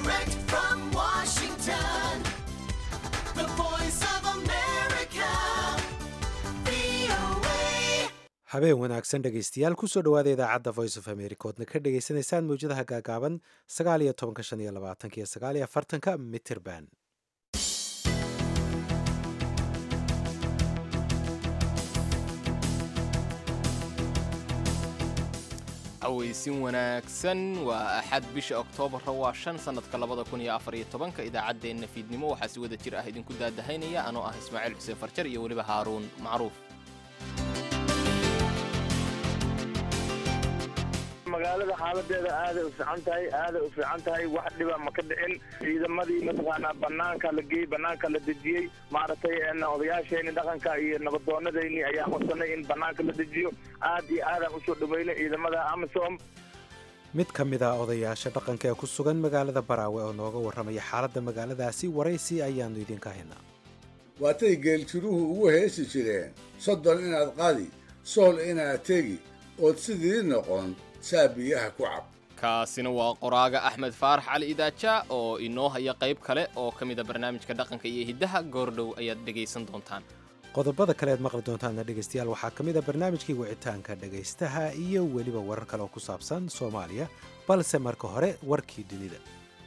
Direct from Washington, the voice of America, VOA. habeen wanaagsan dhegaystayaal kusoo dhowaada idaacadda voice of america oodna ka dhagaysanaysaan mawjadaha gaagaaban sagaal iyo tobanka shan iyo labaatanka iyo sagaal iyo afartanka mitrband aweysin wanaagsan waa axad bisha oktoobarra waa shan sannadka labada kun iyo afar iyo tobanka idaacaddeenna fiidnimo waxaa si wada jir ah idinku daadahaynaya anoo ah ismaaciil xuseen farjar iyo weliba haaruun macruuf magaalada xaaladeeda aaday u fiican tahay aaday u fiican tahay wax dhiba ma ka dhicin ciidamadii mataqaanaa banaanka la geeyey banaanka la dejiyey maaragtay een odayaasheenii dhaqanka iyo nabadoonadeenii ayaa codsanay in banaanka la dejiyo aad iyo aadaan usoo dhaweynay ciidamada amisom mid ka mid ah odayaasha dhaqanka ee ku sugan magaalada baraawe oo nooga warramaya xaaladda magaaladaasi waraysi ayaannu idinka haynaa waatay geeljiruhu ugu heesi jireen soddon inaad qadi sool inaad tegi ood sidii noqon saa biyaha ku cab kaasina waa qoraaga axmed faarax cali idaaja oo inoo haya qayb kale oo ka mid a barnaamijka dhaqanka iyo hiddaha goordhow ayaad dhegaysan doontaan qodobada kale aad maqli doontaana dhegaystayaal waxaa ka mid a barnaamijkii wicitaanka dhegaystaha iyo weliba warar kale oo ku saabsan soomaaliya balse marka hore warkii dunida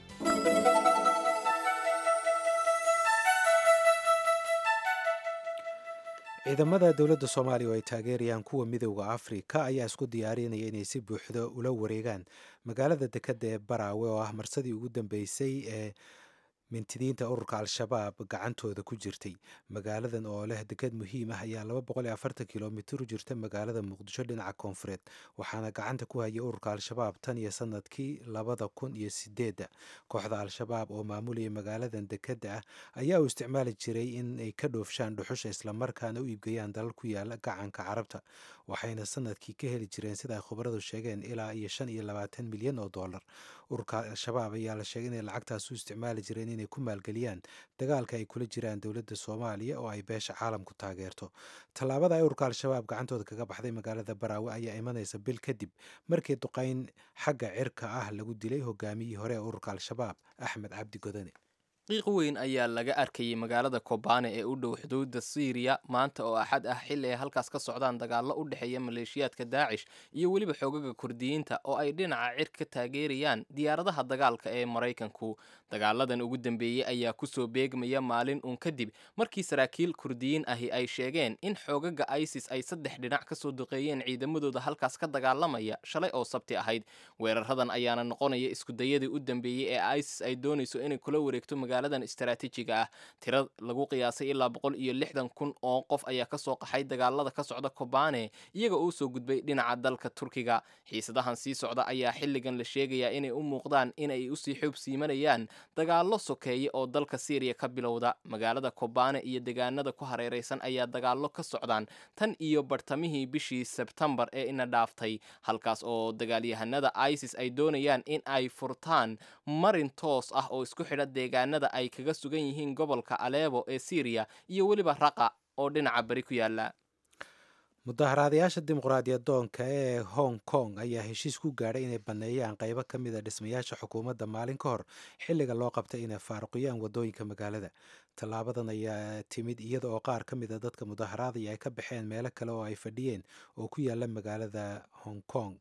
ciidamada dowladda soomaaliya oo ay taageerayaan kuwa midowda afrika ayaa isku diyaarinaya inay si buuxda ula wareegaan magaalada dekedda ee baraawe oo ah marsadii ugu dambeysay ee mintidiinta ururka al-shabaab gacantooda ku jirtay magaaladan oo leh deked muhiim ah ayaa kilomitir u jirta magaalada muqdisho dhinaca koonfureed waxaana gacanta ku hayay ururka al-shabaab tan iyo sanadkii labada kun iyo sideedda kooxda al-shabaab oo maamulayay magaaladan dekedda ah ayaa u isticmaali jiray in ay ka dhoofshaan dhuxusha islamarkaana u iibgeeyaan dalal ku yaala gacanka carabta waxayna sanadkii ka heli jireen sida ay khubaradu sheegeen ilaa iyo shan iyo labaatan milyan oo dollar ururka al-shabaab ayaa la sheegay inay lacagtaas u isticmaali jireen inay ku maalgeliyaan dagaalka ay kula jiraan dowladda soomaaliya oo ay beesha caalamku taageerto tallaabada ay ururka al-shabaab gacantooda kaga baxday magaalada baraawe ayaa imanaysa bil kadib markii duqayn xagga cirka ah lagu dilay hogaamiyihii hore ee ururka al-shabaab axmed cabdi godane qiiq weyn ayaa laga arkayay magaalada kobane ee u dhow xuduudda siiriya maanta oo axad ah xilli ay halkaas ka socdaan dagaallo u dhexeeya maleeshiyaadka daacish iyo weliba xoogaga kurdiyiinta oo ay dhinaca cir ka taageerayaan diyaaradaha dagaalka ee maraykanku dagaaladan ugu dambeeyey ayaa kusoo beegmaya maalin uun kadib markii saraakiil kurdiyiin ahi ay sheegeen in xoogaga isis ay saddex dhinac kasoo duqeeyeen ciidamadooda halkaas ka dagaalamaya shalay oo sabti ahayd weeraradan ayaana noqonaya iskudayadii u dambeeyey ee isis ay doonayso inay kula wareegto magaaladan istaraatiijiga ah tira lagu qiyaasay ilaa boqol iyo lixdan kun oo qof ayaa kasoo qaxay dagaalada ka socda kobane iyaga oo soo gudbay dhinaca dalka turkiga xiisadahan sii socda ayaa xilligan la sheegayaa inay u muuqdaan inay usii xoob siimanayaan dagaallo sokeeye oo dalka syriya ka bilowda magaalada kobane iyo deegaanada ku hareereysan ayaa dagaallo ka socdaan tan iyo bartamihii bishii sebtembar ee ina dhaaftay halkaas oo dagaalyahanada isis ay doonayaan in ay furtaan marin toos ah oo isku xidha deegaanada ay kaga sugan yihiin gobolka aleebo ee syriya iyo weliba raqa oo dhinaca beri ku yaala mudaharaadayaasha dimuqraadiyadoonka ee hong kong ayaa heshiis ku gaadhay inay banneeyaan qaybo ka mid a dhismayaasha xukuumadda maalin ka hor xilliga loo qabtay inay faaruqiyaan waddooyinka magaalada tallaabadan ayaa timid iyada oo qaar ka mid a dadka mudaharaadaya ay ka baxeen meelo kale oo ay fadhiyeen oo ku yaala magaalada hong kong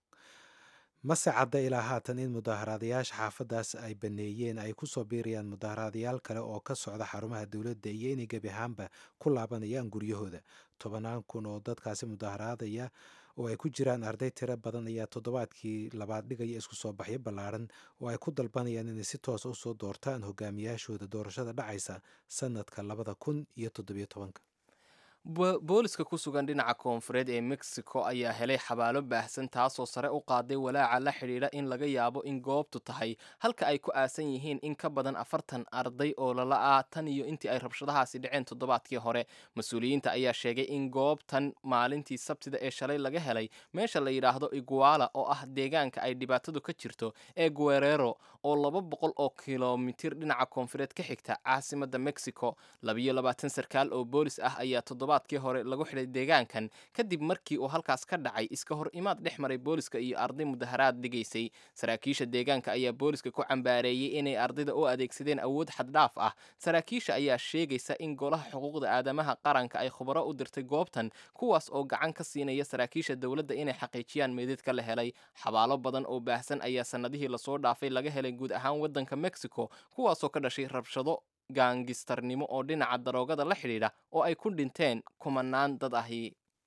mase cadda ilaa haatan in mudaharaadayaasha xaafaddaas ay baneeyeen ay kusoo biirayaan mudaharaadayaal kale oo ka socda xarumaha dowladda iyo inay gebi ahaanba ku laabanayaan guryahooda tobanaan kun oo dadkaasi mudaharaadaya oo ay ku jiraan arday tiro badan ayaa toddobaadkii labaad dhigaya isku soo baxyo ballaaran oo ay ku dalbanayaan inay si toosa usoo doortaan hogaamiyaashooda doorashada dhacaysa sanadka labada kun iyo toddobiyo tobanka booliska ku sugan dhinaca koonfureed ee mexico ayaa helay xabaalo baahsan taasoo sare u qaaday walaaca la xidhiidha in laga yaabo in goobtu tahay halka ay ku aasan yihiin in ka badan afartan arday oo lala ah tan iyo intii ay rabshadahaasi dhaceen toddobaadkii hore mas-uuliyiinta ayaa sheegay in goobtan maalintii sabtida ee shalay laga helay meesha la yidhaahdo iguala oo ah deegaanka ay dhibaatadu ka jirto ee guerero oo laba boqol oo kilomitir dhinaca koonfureed ka xigta caasimada mexico labiyo labaatan sarkaal oo boolis ah ayaa toddobaadkii hore lagu xidhay deegaankan kadib markii uu halkaas ka dhacay iska hor imaad dhex maray booliska iyo arday mudaharaad dhigaysay saraakiisha deegaanka ayaa booliska ku cambaareeyey inay ardayda u adeegsadeen awood xaddhaaf ah saraakiisha ayaa sheegaysa in golaha xuquuqda aadamaha qaranka ay khubaro u dirtay goobtan kuwaas oo gacan ka siinaya saraakiisha dowladda inay xaqiijiyaan meydadka la helay xabaalo badan oo baahsan ayaa sannadihii lasoo dhaafay laga helay guud ahaan waddanka mexico kuwaasoo ka dhashay rabshado gaangistarnimo oo dhinaca daroogada la xidhiidha oo ay ku dhinteen kumanaan dad ahi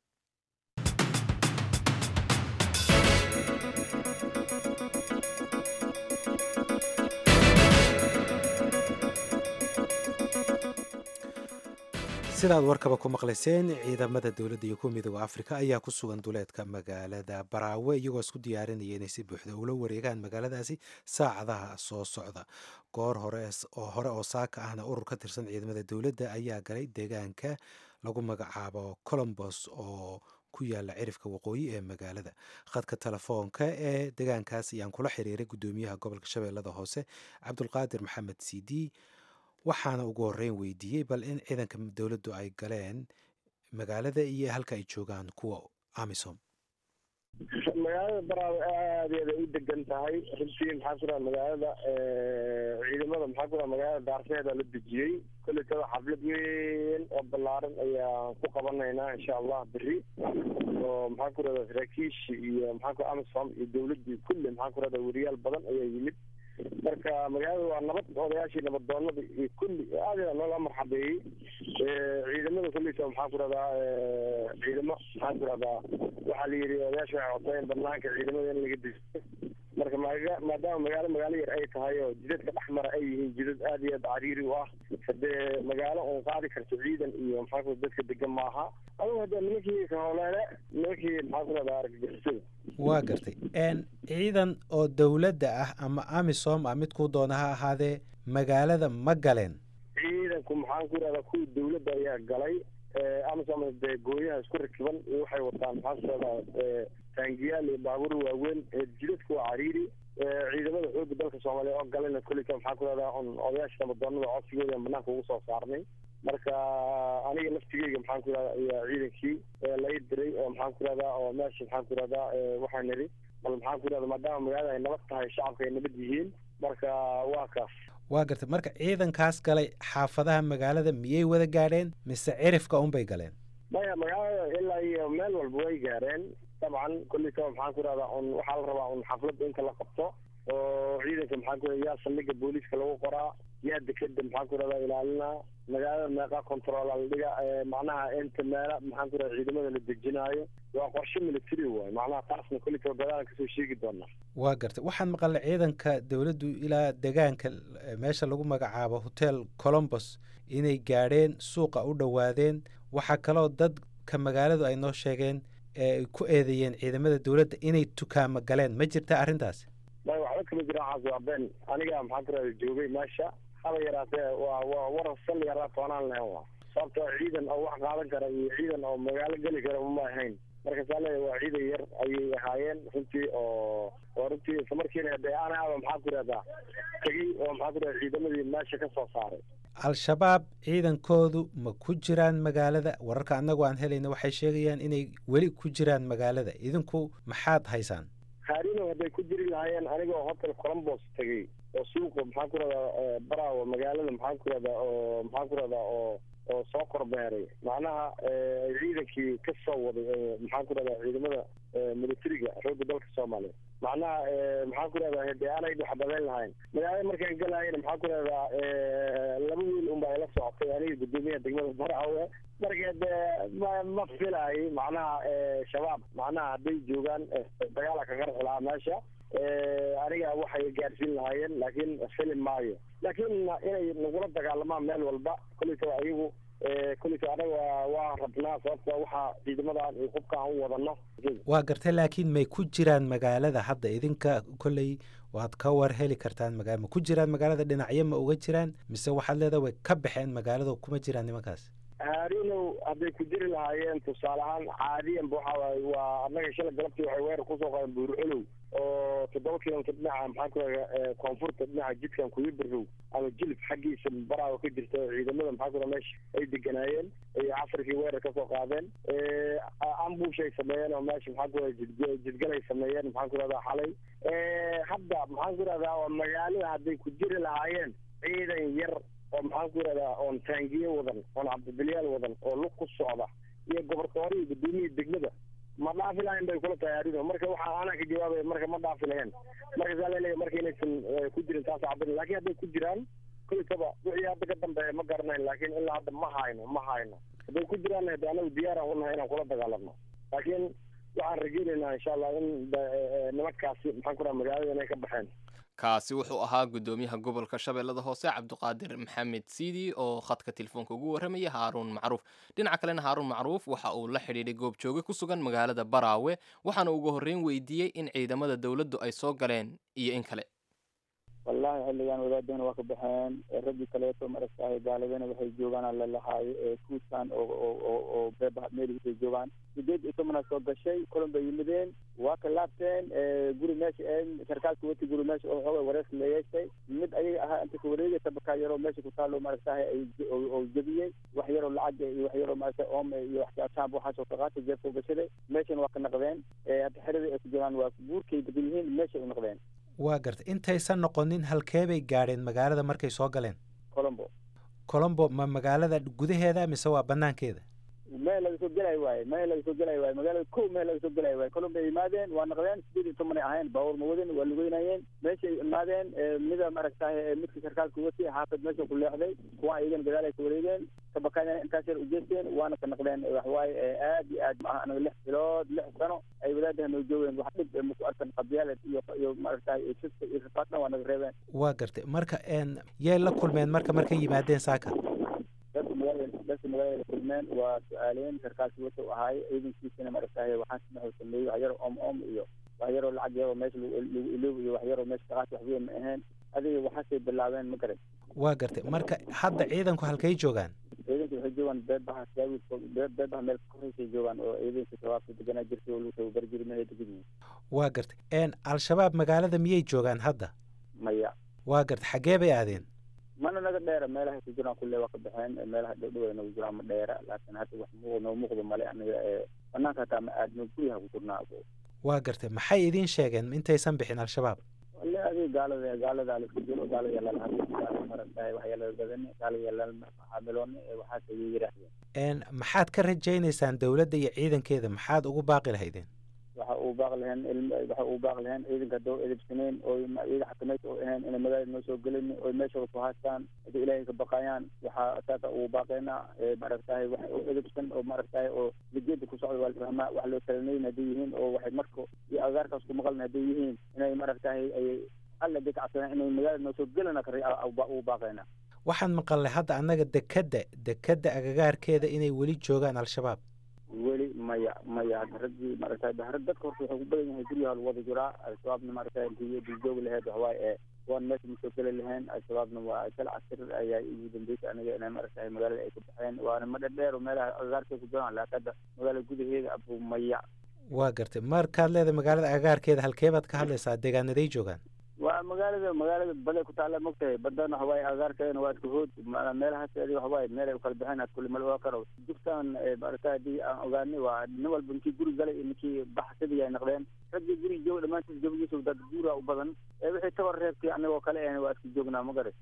sidaad warkaba ku maqlayseen ciidamada dowladda iyo kuwa midooda afrika ayaa ku sugan duleedka magaalada baraawe iyagoo isku diyaarinaya inay si buuxda ula wareegaan magaaladaasi saacadaha soo socda goor hore oo hore oo saaka ahna urur ka tirsan ciidamada dowladda ayaa galay deegaanka lagu magacaabo colombos oo ku yaala cirifka waqooyi ee magaalada khadka telefoonka ee deegaankaas ayaan kula xiriiray guddoomiyaha gobolka shabeellada hoose cabdulqaadir maxamed cd waxaana ugu horreyn weydiiyey bal in ciidanka dowladdu ay galeen magaalada iyo halka ay joogaan kuwa amisom magaalada baraawe aad eeda u degan tahay runtii maxaa ku dhaha magaalada ciidamada maxaa ku dhaha magaalada daarseeda la dejiyey kolletada xaflad weyn oo ballaaran ayaan ku qabanaynaa insha allah beri oo maxaa ku rahda saraakiishi iyo maxaa ku amisom iyo dowladdii kulli maxaa ku rahda weriyaal badan ayaa yimid marka magaalada waa nabad odayaashii nabadoonada iyo kulli aad yaa loola marxabeeyey ciidamada kulleysa maxaa ku rahdaa ciidamo maxaa ku rahdaa waxaa la yidhi odayaasha waxay codsayeen banaanka ciidamada in laga dejiyo marka maga maadaama magaalo magaalo yar ay tahay oo jidadka dhex mara ay yihiin jidad aad iyo aad cariiri u ah hadee magaalo uun qaadi karto ciidan iyo maxaa ku dadka degan maaha adugu hadee nimankii kahooleele nimankii maxaa ku rahdaa argagixisada waa gartay ciidan oo dowladda ah ama amisom ah midkuu doona ha ahaadee magaalada ma galeen ciidanku maxaan ku rahdaa kuwii dowladda ayaa galay amisom dee gooyaha isku rakiban iyo waxay wataan maxaa ku rahdaa taangiyaal iyo baabuur waaweyn jidadku waa cariiri ciidamada xooga dalka soomaaliya oo galena kolleyka maxaa ku rahdaa un odayaasha nabadoonada codsigooda banaanka ugu soo saarnay marka aniga laftigeyga maxaan ku rahdaa ayaa ciidankii lai diray oo maxaan ku rahdaa oo meesha maxaan ku rahdaa waxaan nidhi bal maxaan ku rahdaa maadaama magaalada ay nabad tahay shacabka ay nabad yihiin marka waa kaas waa gartay marka ciidankaas galay xaafadaha magaalada miyay wada gaadheen mise cirifka unbay galeen maya magaalada ilaa iyo meel walba way gaareen dabcan kolleytaba maxaan ku rahdaa un waxaa la rabaa un xafladda inta la qabto oo ciidanka maxaan ku yaa saldhiga booliiska lagu qoraa yaa dekeda maxaan ku rahdaa ilaalinaa magaalada meeqa control la dhiga macnaha inta meela maxaan ku rahda ciidamada la dejinaayo waa qorshe military waay macnaha taasna kolleytaba gadaalan kasoo sheegi doonaa waa gartay waxaan maqalnay ciidanka dowladdu ilaa degaanka meesha lagu magacaabo hotel colombos inay gaadheen suuqa u dhowaadeen waxaa kaloo dadka magaaladu ay noo sheegeen eeay ku eedeeyeen ciidamada dowladda inay tukaamo galeen ma jirta arrintaas may waxba kama jira waxaas waa been aniga maxaan ku rahda joogay meesha haba yaraatee waa waa warar sal yaraa toonaan lahayn waa sababtoo ciidan oo wax qaadan kara iyo ciidan oo magaalo geli kara uma ahayn marka saa leeya waa ciidan yar ayay ahaayeen runtii oo oo runtii isla markiina dee anaaba maxaa ku rahdaa tegey oo maxaa ku rahda ciidamadii meesha ka soo saaray al-shabaab ciidankoodu ma ku jiraan magaalada wararka annagu aan helayna waxay sheegayaan inay weli ku jiraan magaalada idinku maxaad haysaan haarino hadday ku jiri lahaayeen aniga oo hotel colombos tegey oo suuqa maxaan ku rahdaa baraawo magaalada maxaan ku rahdaa oo maxaan ku rahdaa oo oo soo korbeeray macnaha ciidankii ka soo waday maxaan ku rahdaa ciidamada militariga xoogga dalka soomaaliya macnaha maxaan ku rahdaa hade aanay dhexbadayn lahayn magaalada markaan galaayana maxaan ku rahdaa laba wiil unba ila socotay aniga guddoomiyaha degmada baraawe marka de ma ma filaay macnaha shabaab macnaha hadday joogaan dagaala ka qarxi lahaa meesha aniga waxay gaarsiin lahaayeen laakiin fili maayo laakiin inay nagula dagaalamaan meel walba kolleytaba ayagu kolleyta anaga waa rabnaa sababta waxaa ciidamadan iyo hubkaan u wadano waa gartay laakiin may ku jiraan magaalada hadda idinka kolley waad ka war heli kartaan magaa ma ku jiraan magaalada dhinacyo ma uga jiraan mise waxaad leedaha way ka baxeen magaalada kuma jiraan nimankaas haarinow hadday ku jiri lahaayeen tusaale ahaan caadiyanba waxa waaye waa annaga shalay galabtii waxay weerar kusoo qaadeen buurcolow oo toddoba kilomitr dhinaca maxaan ku raga koonfurta dhinaca jidkan kuyibarow ama jilib xaggiisa baraawa ka jirta oo ciidamada maxaa ku raga meesha ay deganaayeen ay casrikii weerar kasoo qaadeen ambush ay sameeyeen oo meesha maxaan ku raga jid jidgal ay sameeyeen maxaan ku rahdaa xalay hadda maxaan ku rahdaa oo magaalada hadday ku jiri lahaayeen ciidan yar oo maxaan ku rahdaa oon taangiye wadan oon cabdibilyaal wadan oo lug ku socda iyo gobortoore iyo gudoomiyii degmada ma dhaafi lahayn bay kula tahay arridu marka waxaa anaa ka jawaabaya marka ma dhaafi lahayn marka saa laleeyahy marka inaysan ku jirin taas cabin lakin hadday ku jiraan kulitaba wixii hadda ka dambeeya ma garanayn laakin ilaa hadda ma hayno ma hayno hadday ku jiraan hade anagu diyaaraan unahay inaan kula dagaalamno laakiin waxaan rajeynaynaa insha allah in nimankaasi maxaan ku raha magaalada inay ka baxeen kaasi wuxuu ahaa guddoomiyaha gobolka shabeellada hoose cabdiqaadir maxamed siidi oo khadka telefoonka ugu warramaya haaruun macruuf dhinaca kalena haaruun macruuf waxa uu la xidhiidhay goobjooge ku sugan magaalada baraawe waxaana ugu horreyn weydiiyey in ciidamada dowladdu ay soo galeen iyo in kale wallahi xilligan wadaadana waa ka baxeen raggii kaleeto maragtahay gaaladana waxay joogaan aan lalahaayo ee kuuskan oo oo oo oo beeba meelhiisay joogaan sideed iyo tobanaa soo gashay kulan bay yimideen waa ka laabteen guri meesha sarkaalka wati guri meesha oo xooga wareers la yeeshtay mid ayaga ahaa inta ka wareegay tabakaa yaroo meesha ku taalo maragtahay ay oo jebiyey wax yaroo lacag iyo wax yaroo maragta oome iyo waxjaab waxaasoo ka qaatay jeebka gashaday meeshana waa ka naqdeen hadda xerada ay ku jiraan waa buurkay degan yihiin meeshay u naqdeen waa gartay intaysan noqonin halkeebay gaadheen magaalada markay soo galeen colombo colombo ma magaalada gudaheeda mise waa banaankeeda meel laga soo gelay waaye meel laga soo gelay waaye magaalada ko meel laga soo gelay waaye colombo ay imaadeen waa naqdeen sideed iyo toban ay ahayn baabuur ma wadin waa lugeynayeen meeshay imaadeen mida maaragtahay midka sarkaalka wati xaafad meesha ku leexday kuwa iyagan gadaal ay ka wareegeen kabakaana intaas yar ujeesteen waana ka naqdeen waxwaaye aad iyo aad maaha anaga lix bilood lix sano ay wadaadaha noo joogeen wax dhib maku arkan qabyaalad iyo iyo maaragtahay sista iyo rafaadna waa naga reebeen waa gartay marka n yay la kulmeen marka markay yimaadeen saaka dadka magaalada dadka magaalada la kulmeen waa su-aaleen sarkaalkii wata u ahaay ciidankiisana maaragtahay waxaan wuxuu sameeyey wax yaroo om om iyo wax yaroo lacag yaroo meesha lagu iloob iyo wax yaroo meesha kaqaati wax weyn ma ahayn adiga waxaasay bilaabeen ma garan waa gartay marka hadda ciidanku halkay joogaan ciidanka waxay joogaan beebaha saawi beebaha meel korreysay joogaan oo ciidanka shabaabka deganaa jirtay oo lagu tababari jiray meelay degan yihiin waa gartay n al-shabaab magaalada miyay joogaan hadda maya waa gartay xaggee bay aadeen mana naga dheera meelahay ku jiraan kulle waa ka baxeen meelaha dhowdhow ay nagu jiraan ma dheera laakiin hadda wax muuq noo muuqdo male aniga banaanka hataa ma aadno guryaha ku jirnaa waa gartay maxay idiin sheegeen intaysan bixin al-shabaab wale adiga gaalada gaalada la isku jiro gaalada yaalala hadii gaala maragtahay wax yaalala badani gaalada yaalala xaamilooni waxaas ayay yidhaahdeen n maxaad ka rajaynaysaan dowladda iyo ciidankeeda maxaad ugu baaqi lahaydeen waxa uu baaq lahayn waxa uu baaq lahayn ciidanka doo edibsaneen oo iyaga xakamaysa oo ahayn inay magaalada noo soo gelin oo meeshooda ku haastaan haddii ilaahay ka baqayaan waxaa saasa uu baaqeynaa maaragtahay wax oo edibsan oo maaragtahay oo lijeeda ku socda waa la fahmaa wax loo talanayn hadday yihiin oo waxay marka iyo agaarkaas ku maqlan hadday yihiin inay maaragtahay ay alla day kacsadaan inay magaalada noo soo gelina uu baaqeynaa waxaan maqalnay hadda annaga dekedda dekedda agagaarkeeda inay weli joogaan al-shabaab weli maya maya hadda raggii maaragtay rag dadka horta waxay ku badan yahay guryaha lagu wada jiraa al-shabaabna maaragtay intii duljoogi laheyd waxawaaye ee kuwan meesha ma soo geli lahayn al-shabaabna waa sal casir ayaa ugu dambeysay aniga inay maaragtay magaalada ay ka baxeen waana ma dhadheer oo meelaha agagaarkay ku jiraan laakiin hadda magaalada gudaheeda abu maya waa gartay markaad leedahay magaalada agagaarkeeda halkee baad ka hadlaysaa deegaanaday joogaan waa magaalada magaalada baday ku taalla mogtahay badana waxawaaye agaarkeedana waa iska hood meelahaas adi waxawaaye meel ay ukala baxeen aad kulli mal ogaa karo jugtaan maaragta haddii aan ogaanay waa nin walba ninkii guri galay iyo ninkii baxsadii ay naqdeen raggii guri jooga dhammaantiis jabagiisa dad guura u badan wixii tabar reebtay anigoo kale ahna waa iska joognaa ma garas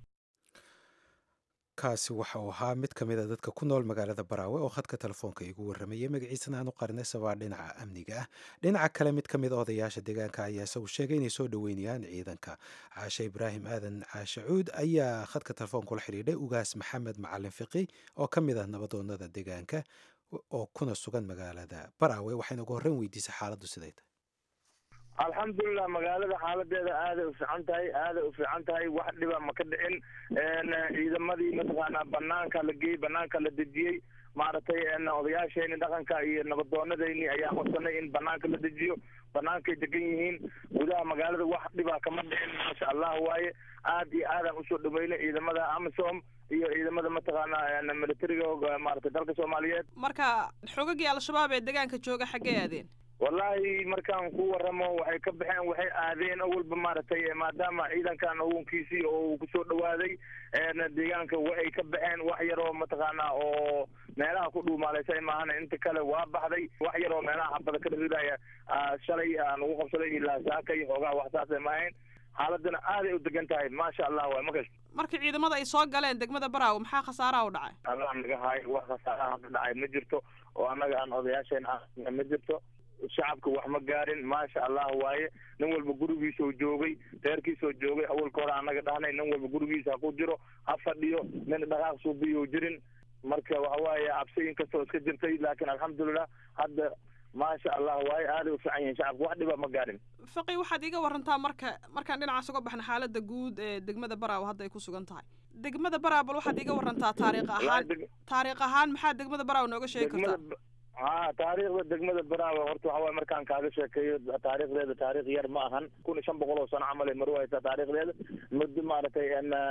kaasi waxa uu ahaa mid ka mid a dadka ku nool magaalada baraawe oo khadka telefoonka igu warramayay magaciisana aan u qarinay sabaa dhinaca amniga ah dhinaca kale mid ka mid a odayaasha deegaanka ayaa isagu sheegay inay soo dhoweynayaan ciidanka caashe ibraahim aadan caashe cuud ayaa khadka telefoonka la xidhiidhay ugaas maxamed macalin fiqi oo ka mid ah nabadoonada deegaanka oo kuna sugan magaalada baraawe waxayna ugu horreyn weydiisay xaaladdu siday tahay alxamdulilah magaalada xaaladeeda aaday u fiican tahay aaday u fiican tahay wax dhiba ma ka dhicin ciidamadii mataqaanaa banaanka la geeyey banaanka la dejiyey maaragtay odayaasheeni dhaqanka iyo nabadoonadeyni ayaa codsanay in banaanka la dejiyo banaankay degan yihiin gudaha magaalada wax dhiba kama dhicin maasha allah waaye aad iyo aadaan usoo dhaweynay ciidamada amisom iyo ciidamada mataqaanaa militariga maaragtay dalka soomaaliyeed marka xogagii al-shabaab ee deegaanka jooga xaggee aadeen wallaahi markaan ku waramo waxay ka baxeen waxay aadeen awalba maaragtay maadaama ciidankan awoonkiisii oo uu kusoo dhawaaday deegaanka waxay ka baxeen wax yaroo mataqaanaa oo meelaha ku dhuumaalaysa maahana inta kale waa baxday wax yaroo meelaha xabada ka dhawidaya shalay aan ugu qabsaday ilaa saaka iyo xoogaha wax saasay maahayn xaaladana aaday u degan tahay maasha allah waay ma kasta markii ciidamada ay soo galeen degmada baraawe maxaa khasaaraha u dhacay allah naga haayo wax khasaaraha ka dhacay ma jirto oo annaga aan odayaasheen ah ma jirto shacabka wax ma gaarin maasha allah waaye nin walba gurigiisoo joogay reerkiisoo joogay awalka hore annaga dhahnay nin walba gurigiisa ha ku jiro ha fadhiyo nin dhaqaaq suubiyo jirin marka waxa waaye cabsi inkastoo iska jirtay laakiin alxamdulilah hadda maasha allah waaye aaday u fiican yihiin shacabka wax dhiba ma gaarin faqi waxaad iiga warantaa marka markaan dhinacaas uga baxna xaalada guud ee degmada baraawe hadda ay ku sugan tahay degmada baraawe bal waxaad iiga warantaa taariikh ahaan taariikh ahaan maxaa degmada baraawe nooga sheegi kartaa ha taariikhda degmada baraawe horta waxa waye markaan kaaga sheekeeyo taariikhdeeda taariikh yar ma ahan kun iyo shan boqol oo sano camal ay maru haysaa taariikhdeeda muddo maaragtay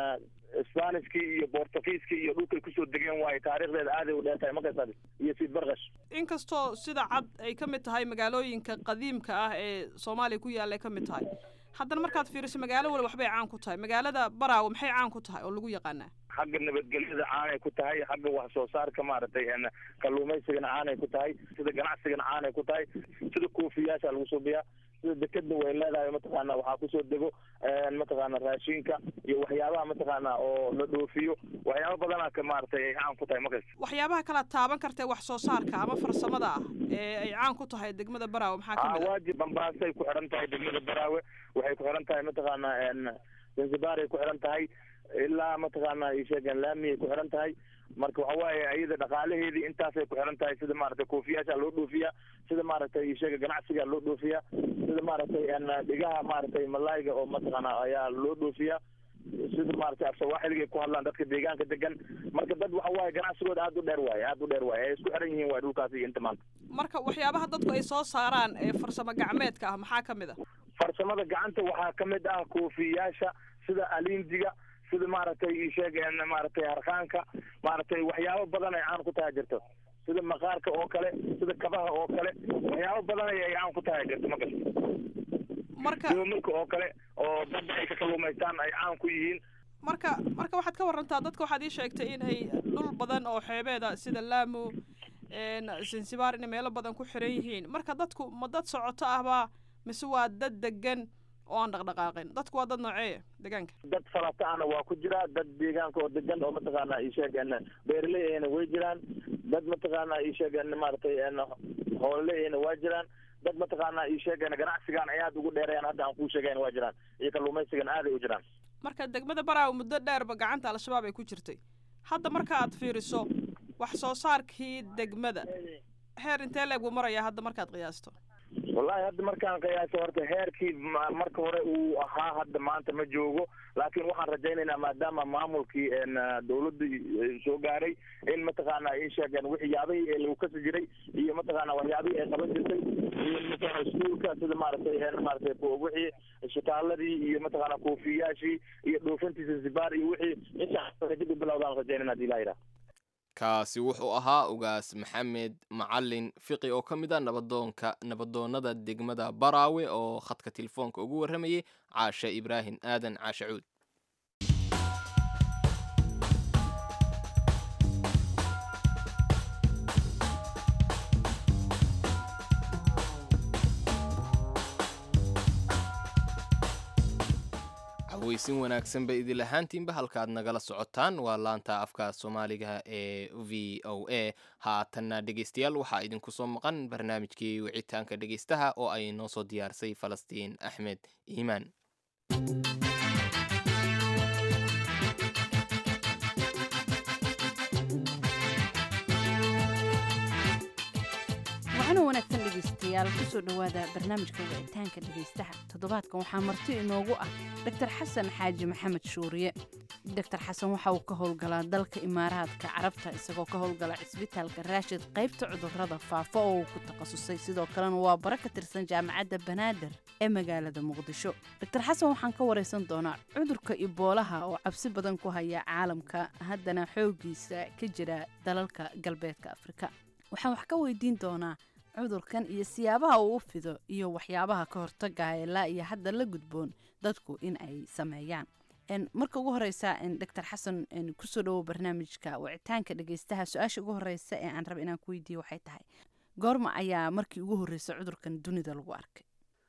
spanishkii iyo bortugiiskii iyo dhulkay kusoo degeen waaye taariikhdeeda aaday u dheer tahay makasad iyo sid barkash inkastoo sida cad ay ka mid tahay magaalooyinka qadiimka ah ee soomaaliya ku yaalla ay ka mid tahay haddana markaad fiiriso magaalo wali waxbay caan ku tahay magaalada baraawe maxay caan ku tahay oo lagu yaqaanaa xagga nabadgelyada caanay ku tahay xagga wax soo saarka maaragtay kalluumaysigana caanay ku tahay sida ganacsigana caanay ku tahay sida koofiyaasha lagu suubiyaa sida dekadna way leedahay mataqaana waxaa kusoo dego mataqaana raashinka iyo waxyaabaha mataqaana oo la dhoofiyo waxyaaba badanaa ka maaragtay ay caan ku tahay makasta waxyaabaha kala taaban kartee wax soo saarka ama farsamada ah ee ay caan ku tahay degmada baraawe maxaa ka mid ah waajib bambaasay ku xiran tahay degmada baraawe waxay ku xiran tahay mataqaana zanzibar ay ku xiran tahay ilaa mataqaana isheegeen laamiyay ku xiran tahay marka waxa waaye iyada dhaqaalaheedii intaasay ku xiran tahay sida maaragtay koofiyaasha loo dhoofiya sida maaragtay isheega ganacsiga loo dhoofiya sida maaragtay dhigaha maaragtay malaayga oo mataqaana ayaa loo dhoofiya sida maaragtay afsawaaxiliga ku hadlaan dadka deegaanka degan marka dad waxa waaye ganacsigooda aada u dheer waaye aada u dheer waaye ay isku xiran yihiin waay dhulkaasi iyo inta maanta marka waxyaabaha dadku ay soo saaraan ee farsamo gacmeedka ah maxaa ka mid ah farsamada gacanta waxaa ka mid ah koofiyaasha sida alindiga sida maaragtay isheegeen maaragtay harqaanka maaragtay waxyaabo badan ay caan ku tahay jirto sida maqaarka oo kale sida kabaha oo kale waxyaabo badan ay caan ku tahay jirto makas marka doomarka oo kale oo dadda ay ka kalluumaystaan ay caan ku yihiin marka marka waxaad ka warantaa dadka waxaad ii sheegtay in ay dhul badan oo xeebeeda sida laamo zanzibar inay meelo badan ku xiran yihiin marka dadku ma dad socoto ahbaa mise waa dad degan oo aan dhaqdhaqaaqin dadku waa dad nooceeya deegaanka dad falataana waa ku jira dad deegaanka oo degan oo mataqaana isheegeen beeraley ayna way jiraan dad mataqaana isheegeen maaragtay hoolale ayna waa jiraan dad mataqaana isheegeen ganacsigan ay aada ugu dheerayaan hadda aan kuu sheegayn waa jiraan iyo kalluumaysigan aaday u jiraan marka degmada baraawe muddo dheerba gacanta al-shabaab ay ku jirtay hadda marka aad fiiriso wax soo saarkii degmada heer intee leeg buu marayaa hadda markaad qiyaasto wallahi hadda markaan qiyaaso horta heerkii marka hore uu ahaa hadda maanta ma joogo laakiin waxaan rajaynaynaa maadaama maamulkii dawladda soo gaaray in mataqaana ay sheegeen waxyaabihii ee lagu kasi jiray iyo mataqaana waxyaabihii ay qaban jirtay iyo mataqaana iskuulka sida maaragtay maaragtay wixii shitaaladii iyo mataqaana koofiyaashii iyo dhoofintii zanzibar iyo wixii insha dib u bilowdaan rajaynayna hadii ilaha yidhaha kaasi wuxuu ahaa ugaas maxamed macalin fiqi oo ka mid a nabadoonka nabadoonnada degmada baraawe oo khadka telefoonka ugu warramayay caashe ibraahim aadan caashe cuud weysin wanaagsan ba idil ahaantiinba halkaad nagala socotaan waa laanta afka soomaaliga ee v o a haatanna dhegeystayaal waxaa idinku soo maqan barnaamijkii wicitaanka dhegeystaha oo ay noo soo diyaarsay falastiin axmed iimaan waxaana wanaagsan dhegaystayaal kusoo dhowaada barnaamijka wicitaanka dhegaystaha toddobaadkan waxaa marti inoogu ah doctor xasan xaaji maxamed shuuriye doctor xasan waxa uu ka howlgalaa dalka imaaraadka carabta isagoo ka howlgala cisbitaalka raashid qaybta cudurrada faafa oo uu ku takhasusay sidoo kalena waa bara ka tirsan jaamacadda banaadir ee magaalada muqdisho doctor xasan waxaan ka waraysan doonaa cudurka iboolaha oo cabsi badan ku haya caalamka haddana xooggiisa ka jira dalalka galbeedka afrika waxaan wax ka weydiin doonaa cudurkan iyo siyaabaha uu u fido iyo waxyaabaha ka hortagaya ilaa iyo hadda la gudboon dadku in ay sameeyaan En, marka ugu horeysa en, dr xasan en, kusoo dhawow barnaamijka wicitaanka dhegeystaha su-aasha ugu horeysa ee aan raba inaan ku weydiiyo waxay tahay goorma ayaa markii ugu horreysay cudurkan dunida lagu arkay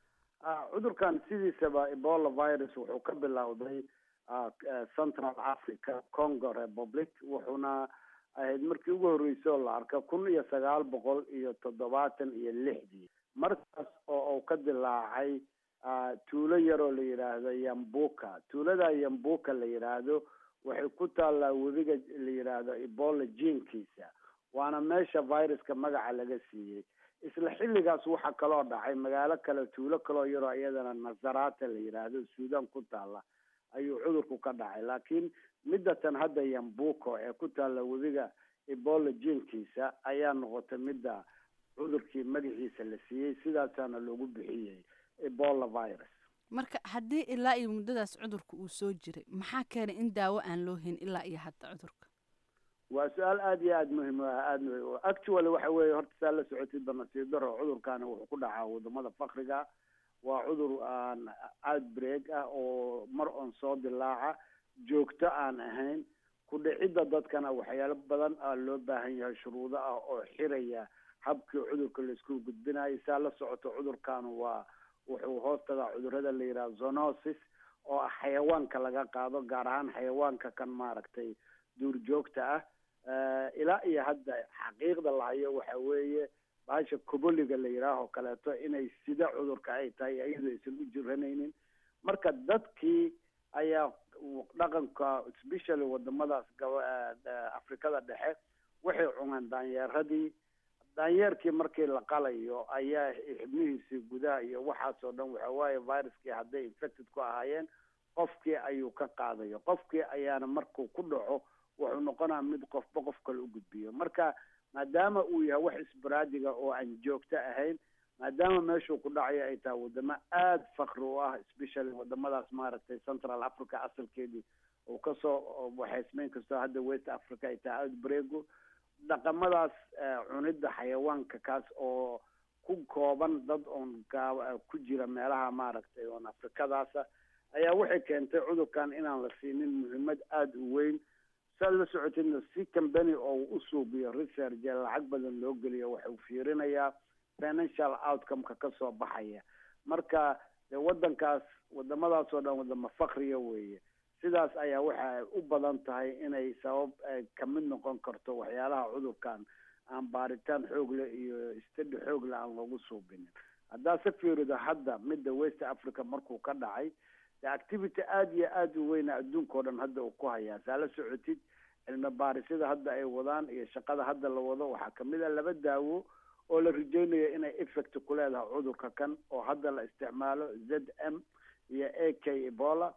Ah, cudurkan sidiisaba ebola virus wuxuu ka bilowday ah, eh, central africa congo republic wuxuuna ahayd markii ugu horreysay oo la arka kun iyo sagaal boqol iyo toddobaatan iyo lixdii markaas oo uu ka dilaacay ah, tuulo yaroo la yidhaahdo yambuka tuulada yambuka la yidhaahdo waxay ku taallaa webiga la yidhaahdo ebola jiinkiisa waana meesha viruska magaca laga siiyey isla xilligaas waxaa kaloo dhacay magaalo kale tuulo kaloo yaroo iyadana nazarata la yidhaahdo suudan ku taalla ayuu cudurku ka dhacay laakiin midatan hadda yambuko ee ku taalla webiga ebola jiinkiisa ayaa noqotay midda cudurkii magaciisa la siiyey sidaasaana loogu bixiyey ebola virus marka haddii ilaa iyo muddadaas cudurka uu soo jiray maxaa keenay in daawo aan loo hayn ilaa iyo hadda cudurka waa su-aal aada iyo aada muhim u ah aada muhim actually waxa weeye horta saa la socotid banasiib daro cudurkaani wuxuu ku dhacaa wadamada fakriga waa cudur aan outbreak ah oo mar on soo dilaaca joogto aan ahayn ku dhicidda dadkana waxyaalo badan aa loo baahan yahay shuruudo ah oo xiraya habkii cudurka laisku gudbinayo saa la socoto cudurkan waa wuxuu hoos tagaa cudurada la yidhaha zonosis oo ah xayawaanka laga qaado gaar ahaan xayawaanka kan maaragtay duurjoogta ah Eh, ilaa iyo hadda xaqiiqda lahayo waxa weeye baasha koboliga la yidhaaho kaleeto inay sida cudurka ay tahay iyadoo aysan u jiranaynin marka dadkii ayaa dhaqanka especially wadamadaas gaba eh, afrikada dhexe waxay cuneen daanyeeradii daanyeerkii markii la qalayo ayaa xibnihiisii gudaha iyo waxaas oo dhan waxa waaye viruskii hadday infected ku ahaayeen qofkii ayuu ka qaadayo qofkii ayaana markuu ku dhaco wuxuu noqonaa mid qofba qof kale u gudbiyo marka maadaama uu yahay wax isbaraadiga oo aan joogto ahayn maadaama meeshuu ku dhacayo ay tahay wadamo aada fakri u ah especially wadamadaas maaragtay central africa asalkeedii uu kasoo waxaysmeyn kastoo hadda west africa ay tahay outbreagu dhaqamadaas eh, cunidda xayawaanka kaas oo ku kooban dad oon gaaba ku jira meelaha maaragtay oon afrikadaasa ayaa waxay keentay cudurkan inaan la siinin muhiimad aada u weyn saad la socotidna si company oo u suubiyo research ee lacag badan loo geliyo waxuu fiirinayaa financial outcome-ka kasoo baxaya marka dee wadankaas wadamadaas oo dhan wadamo fakriya weeye sidaas ayaa waxa ay u badan tahay inay sabab ay kamid noqon karto waxyaalaha cudurkan aan baaritaan xoogle iyo stadi xoogle aan loogu suubinin haddaa se fiirido hadda midda west africa markuu ka dhacay de activity aada iyo aada u weyna adduunka oo dhan hadda uu ku hayaa saa la socotid cilmi baarisyada hadda ay wadaan iyo shaqada hadda la wado waxaa kamid a laba daawo oo la rajeynayo inay effect ku leedahay cudurka kan oo hadda la isticmaalo z m iyo a k ebola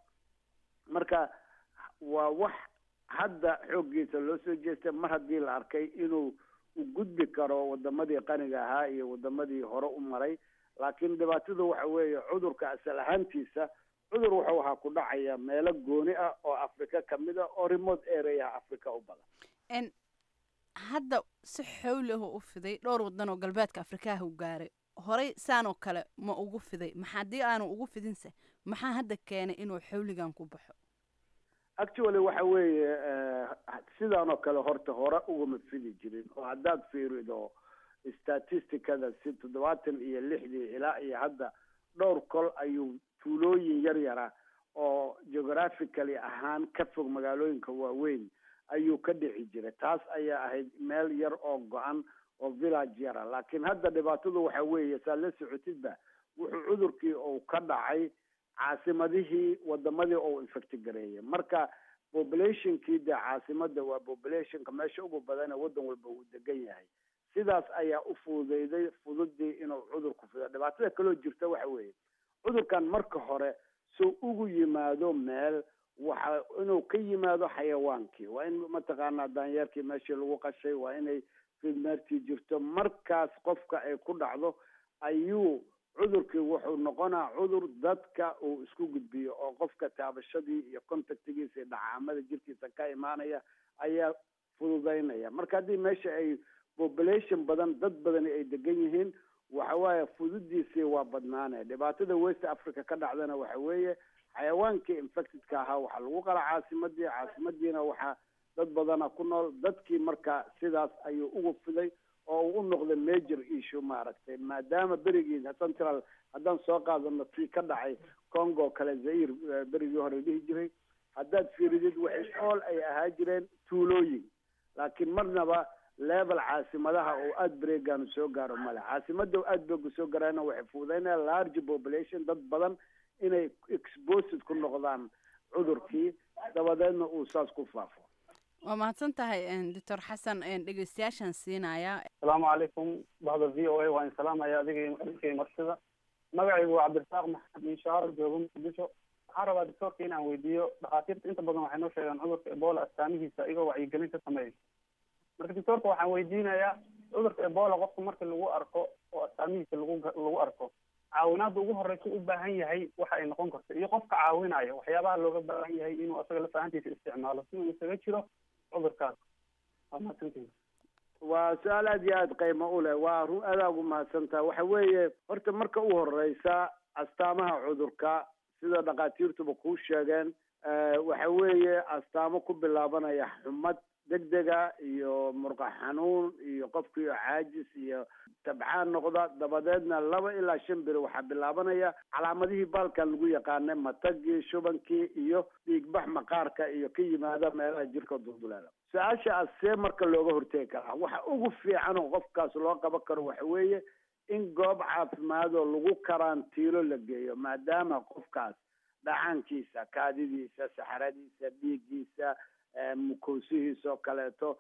marka waa wax hadda xooggiisa loo soo jeestay mar haddii la arkay inuu u gudbi karo wadamadii qaniga ahaa iyo wadamadii hore u maray laakiin dhibaatadu waxa weeye cudurka asal ahaantiisa cudur wuxuu ahaa ku dhacaya meelo gooni ah oo africa kamid a oo remote areaha africa u badan En, hadda si xowli ah u fiday dhowr wadan oo galbeedka afrikaha u gaaray horey saan oo kale ma ugu fiday maxa haddii aanu ugu fidinse maxaa hadda keenay inuu xowligan ku baxo actually waxa weeye eh, sidaan oo kale horta hore ugama fidi jirin oo haddaad fiirido statisticada si toddobaatan iyo lixdii ilaa iyo hadda dhowr kol ayuu tuulooyin yar yara oo geographically ahaan ka fog magaalooyinka waaweyn ayuu ka dhici jiray taas ayaa ahayd meel yar oo go-an oo village yara laakiin hadda dhibaatadu waxa weeye saa la socotidba wuxuu cudurkii uu ka dhacay caasimadihii wadamadii oo infecti gareeyay marka populationkii dee caasimada waa populationka meesha ugu badane wadan walba uu degan yahay sidaas ayaa u fududeyday fududii inuu cudurku fido dhibaatada kaloo jirta waxa weeye cudurkan marka hore soo ugu yimaado meel waxa inuu ka yimaado xayawaankii waa in mataqaanaa daanyeerkii meeshii lagu qashay waa inay fidmeertii jirto markaas qofka ay ku dhacdo ayuu cudurkii wuxuu noqonaa cudur dadka uu isku gudbiyo oo qofka taabashadii iyo contactigiisa iyo dhacaamada jirkiisa ka imaanaya ayaa fududeynaya marka haddii meesha ay population badan dad badani ay degan yihiin waxa waaye fududiisii waa badnaane dhibaatada west africa ka dhacdana waxa weeye xayawaankii infectedka ahaa waxaa lagu qala caasimadii caasimadiina waxaa dad badana ku nool dadkii marka sidaas ayuu ugu fiday oo uu u noqday major issue maaragtay maadaama berigii central haddaan soo qaadano tii ka dhacay congo kale zair berigii hore dhihi jiray haddaad fiiridid waxay ool ay ahaa jireen tuulooyin laakiin marnaba level caasimadaha oo outbreakanu soo gaaro male caasimada outbreaku soo gaarana waxay fududaynaya large population dad badan inay exposed ku noqdaan cudurkii dabadeedna uu saas ku faafo waa mahadsan tahay doctor xasan dhegeystayaashaan siinaya asalaamu calaykum bahda v o a waa in salaamaya adiga adinkay marsida magacaygu waa cabdirasaaq maxamed inshaar joogo muqdisho waxaan rabaa doctorka inaan weydiiyo dhakhaatiirta inta badan waxay noo sheegaan cudurka ebola astaamihiisa iyagoo wacyigelin ka sameeya marka doctorka waxaan weydiinayaa cudurka ebola qofka marka lagu arko oo astaamihiisa lagu lagu arko caawinaadda ugu horeysa u baahan yahay waxa ay noqon karto iyo qofka caawinaya waxyaabaha looga baahan yahay inuu asaga lafahantiisa isticmaalo si uu isaga jiro cudurkaas waa mahadsantihin waa su-aal aad iyo aada qiimo u leh waa run adaa ugu mahadsantaha waxa weeye horta marka u horeysa astaamaha cudurka sida dhakhaatiirtuba kuu sheegeen waxa weeye astaamo ku bilaabanaya xumad degdega iyo murqa xanuun iyo qofkii caajis iyo tabcaan noqda dabadeedna laba ilaa shan beri waxaa bilaabanaya calaamadihii baalkan lagu yaqaanay matagii shubankii iyo dhiigbax maqaarka iyo ka yimaada meelaha jirka dulduleela su-aasha as see marka looga hortegi karaa waxa ugu fiican oo qofkaas loo qaban karo waxa weeye in goob caafimaad oo lagu karantiilo la geeyo maadaama qofkaas dhacaankiisa kaadidiisa saxaradiisa dhiiggiisa mukoosihiisa oo kaleeto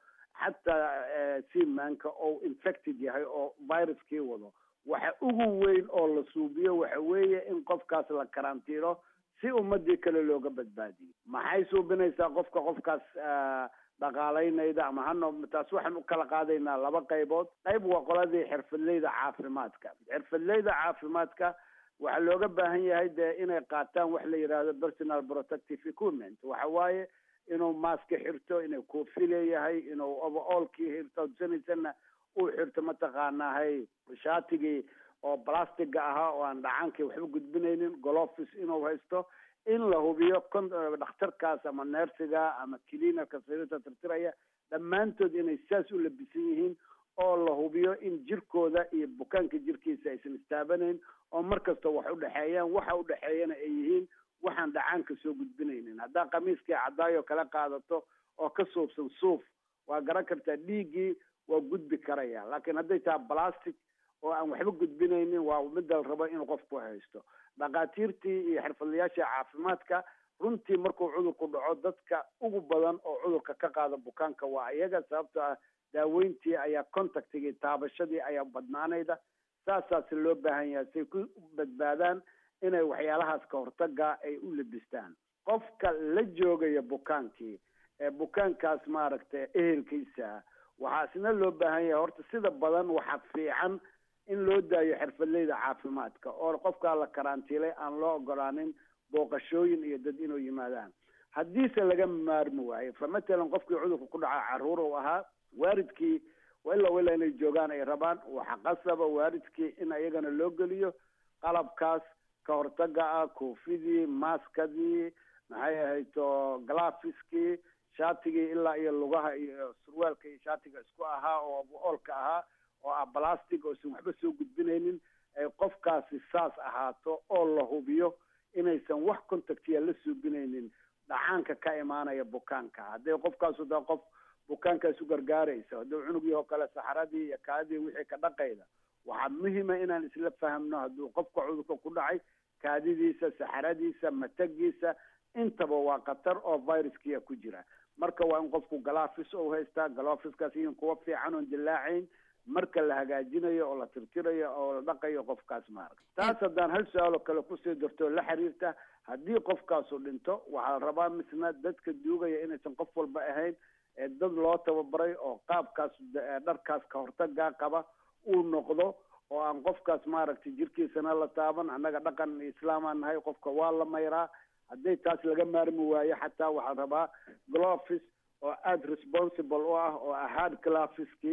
xataa simanka oo infected yahay oo viruskii wado waxa ugu weyn oo la suubiyo waxa weeye in qofkaas la karantiilo si ummadii kale looga badbaadiyo maxay suubinaysaa qofka qofkaas dhaqaalaynayda ama hano taas waxaan u kala qaadaynaa laba qaybood qayb waa qoladii xirfadleyda caafimaadka xirfadleyda caafimaadka waxaa looga baahan yahay dee inay qaataan wax la yidhaahdo personal protective equipment waxa waaye inuu maaska xirto inuu koofi leeyahay inuu overallkii hirtoodsanaysana uu xirto mataqaanahay shaatigii oo plastiga ahaa oo aan dhacaankii waxba gudbinaynin golofis inuu haysto in la hubiyo kon dhakhtarkaas ama neersiga ama cleanerka sariirta tirtiraya dhammaantood inay saas u labisan yihiin oo la hubiyo in jirkooda iyo bukaanka jirkiisa aysan istaabanayn oo mar kasta wax udhexeeyaan waxa udhexeeyana ay yihiin waxaan dhacaanka soo gudbinaynin haddaa khamiiskii cadaayo kala qaadato oo ka suubsan suuf waa garan kartaa dhiiggii waa gudbi karaya laakiin hadday tahay plastic oo aan waxba gudbinaynin waa midda la rabo in qofku haysto dhakhaatiirtii iyo xirfadlayaasha caafimaadka runtii markuu cudurku dhaco dadka ugu badan oo cudurka ka qaada bukaanka waa iyaga sababtoo ah daaweyntii ayaa contactigii taabashadii ayaa badnaanayda saasaas loo baahan yahay say ku badbaadaan inay waxyaalahaas ka hortaga ay u labistaan qofka la joogaya bukaankii ee bukaankaas maaragtay ehelkiisa waxaa isna loo baahan yahay horta sida badan waxaa fiican in loo daayo xirfadleyda caafimaadka oo qofkaa la karantiilay aan loo ogolaanin booqashooyin iyo dad inuu yimaadaan haddiise laga maarmi waayo fa matalan qofkii cudurka ku dhaca caruur uu ahaa waalidkii ilaa ilaa inay joogaan ay rabaan waxa qasaba waalidkii in iyagana loo geliyo qalabkaas ka hortaga ah koofidii maaskadii maxay ahayto glafiskii shaatigii ilaa iyo lugaha iyo surwaalka iyo shaatiga isku ahaa oo oolka ahaa oo ah plastic oosan waxba soo gudbinaynin ay qofkaasi saas ahaato oo la hubiyo inaysan wax contactiya la suubinaynin dhacaanka ka imaanaya bukaanka hadday qofkaasu daa qof bukaankaas u gargaaraysa hadduu cunugii oo kale saxaradii iyo kaadii wixii ka dhaqayda waxaa muhima inaan isla fahamno hadduu qofka cudurka ku dhacay kaadidiisa saxaradiisa matagiisa intaba waa khatar oo viruskiya ku jira marka waa in qofku galafis ou haystaa galofiskaas in kuwa fiican oon dillaacayn marka la hagaajinayo oo la tirtirayo oo la dhaqayo qofkaas maaragta taas haddaan hal su-aaloo kale kusii darto la xiriirta haddii qofkaasu dhinto waxaa la rabaa misna dadka duugaya inaysan qof walba ahayn ee dad loo tababaray oo qaabkaas dharkaas ka hortagaa qaba uu noqdo oo aan qofkaas maaragtay jirkiisana la taaban annaga dhaqan islaamaan nahay qofka waa la mayraa hadday taas laga maarmi waayo xataa waxaa rabaa glofis oo aada responsible u ah oo ah hard glafiskii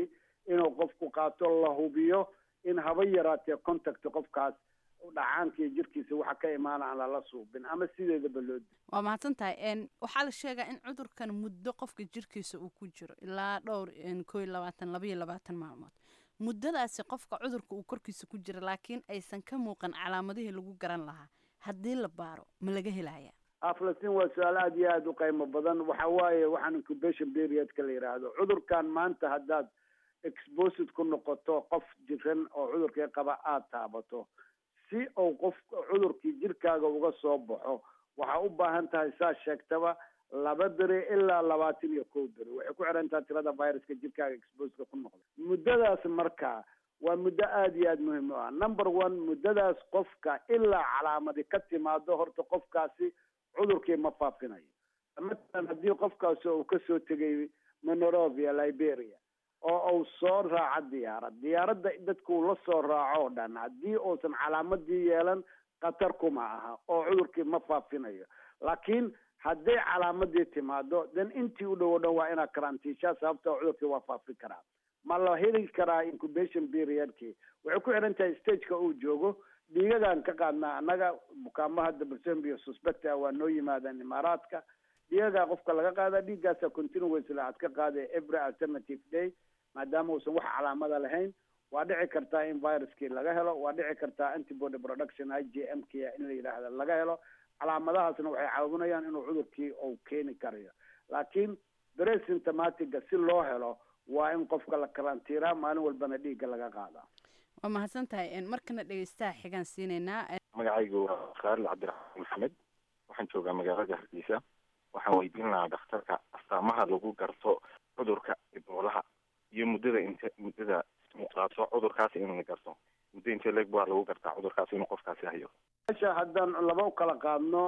inuu qofku qaato la hubiyo in haba yaraatee contact qofkaas dhacaanka iyo jirkiisa waxa ka imaana aan lala suubin ama sideedaba loo di waa mahadsan tahay n waxaa la sheegaa in cudurkan muddo qofka jirkiisa uu ku jiro ilaa dhowr koo iyo labaatan laba iyo labaatan maalmood muddadaasi qofka cudurka uu korkiisa ku jira laakiin aysan ka muuqan calaamadihii lagu garan lahaa haddii la baaro ma laga helaya aflastin waa su-aal aada iyo aada u qiimo badan waxa waaye waxaan incubation periodka la yidhaahdo cudurkan maanta haddaad exposed ku noqoto qof jiran oo cudurkii qaba aada taabato si uu qof cudurkii jirkaaga uga soo baxo waxaa u baahan tahay saa sheegtaba laba beri ilaa labaatan iyo kow beri waxay ku xiran tahay tirada viruska jirkaaga exposeka ku noqda muddadaas marka waa muddo aada iyo aada muhiim u ah number one muddadaas qofka ilaa calaamadi ka timaado horta qofkaasi cudurkii ma faafinayo matalan haddii qofkaasi uu kasoo tegay monorovia liberia oo uu soo raaco diyaarad diyaaradda dadku uu la soo raaco o dhan haddii uusan calaamadii yeelan khatar kuma aha oo cudurkii ma faafinayo laakiin hadday calaamadii timaado then intii u dhow o dhan waa inaad karantiishaa sababtoo cudurkii waa faafi karaa ma la heli karaa incubation periodkii waxay ku xiran tahay stageka uu joogo dhiigagaan ka qaadnaa annaga bukaamaha dabalsembio suspect ah waa noo yimaadaan imaaraadka dhiigagaa qofka laga qaada dhiiggaasa continuously aad ka qaada every alternative day maadaama uusan wax calaamada lahayn waa dhici kartaa in viruskii laga helo waa dhici kartaa antibody production i g m k in la yidhaahda laga helo calaamadahaasna waxay caawinayaan inuu cudurkii uu keeni karayo laakiin bresymptomatiga si loo helo waa in qofka la karantiiraa maalin walbana dhiigga laga qaadaa waa mahadsan tahay markana dhegeystaha xigaan siinaynaa magacaygu waa khaaril cabdiraxmaan maxamed waxaan joogaa magaalada hargeysa waxaan weydiin lahaa dhakhtarka astaamaha lagu garto cudurka iboolaha iyo muddada inte muddada muuqaato cudurkaasi in la garto muddo intee leeg baa lagu gartaa cudurkaasi inuu qofkaasi hayo meesha haddaan laba u kala qaadno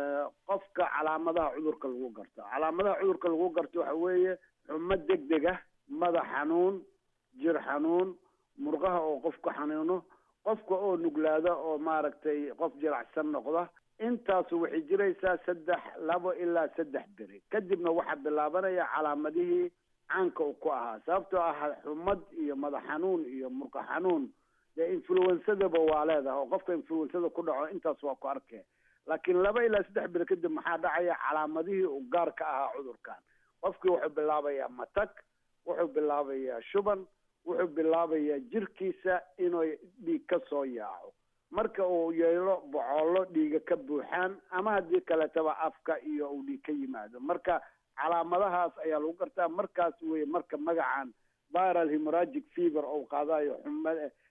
qofka calaamadaha cudurka lagu garto calaamadaha cudurka lagu garto waxa weeye xumo deg deg ah madax xanuun jir xanuun murqaha oo qofku xanuuno qofka oo nuglaada oo maaragtay qof jiracsan noqda intaasu waxay jiraysaa saddex labo ilaa saddex beri kadibna waxaa bilaabanaya calaamadihii caanka uu ku ahaa sababtoo ah xumad iyo madax xanuun iyo murqa xanuun dee influensadaba waa leedahay oo qofka influensada ku dhaco intaas waa ku arkee laakiin laba ilaa saddex beri kadib maxaa dhacaya calaamadihii uu gaar ka ahaa cudurkan qofkii wuxuu bilaabayaa matag wuxuu bilaabayaa shuban wuxuu bilaabayaa jirkiisa inuu dhiig ka soo yaaco marka uu yeelo bocoolo dhiiga ka buuxaan ama haddii kaleetaba afka iyo uu dhiig ka yimaado marka calaamadahaas ayaa lagu gartaa markaas weye marka magacan viral hemoragic fever ou qaadayo xuma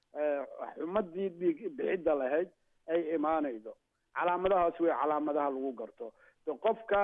xumadii dhiig bixidda lahayd ay imaanaydo calaamadahaas wey calaamadaha lagu garto de qofka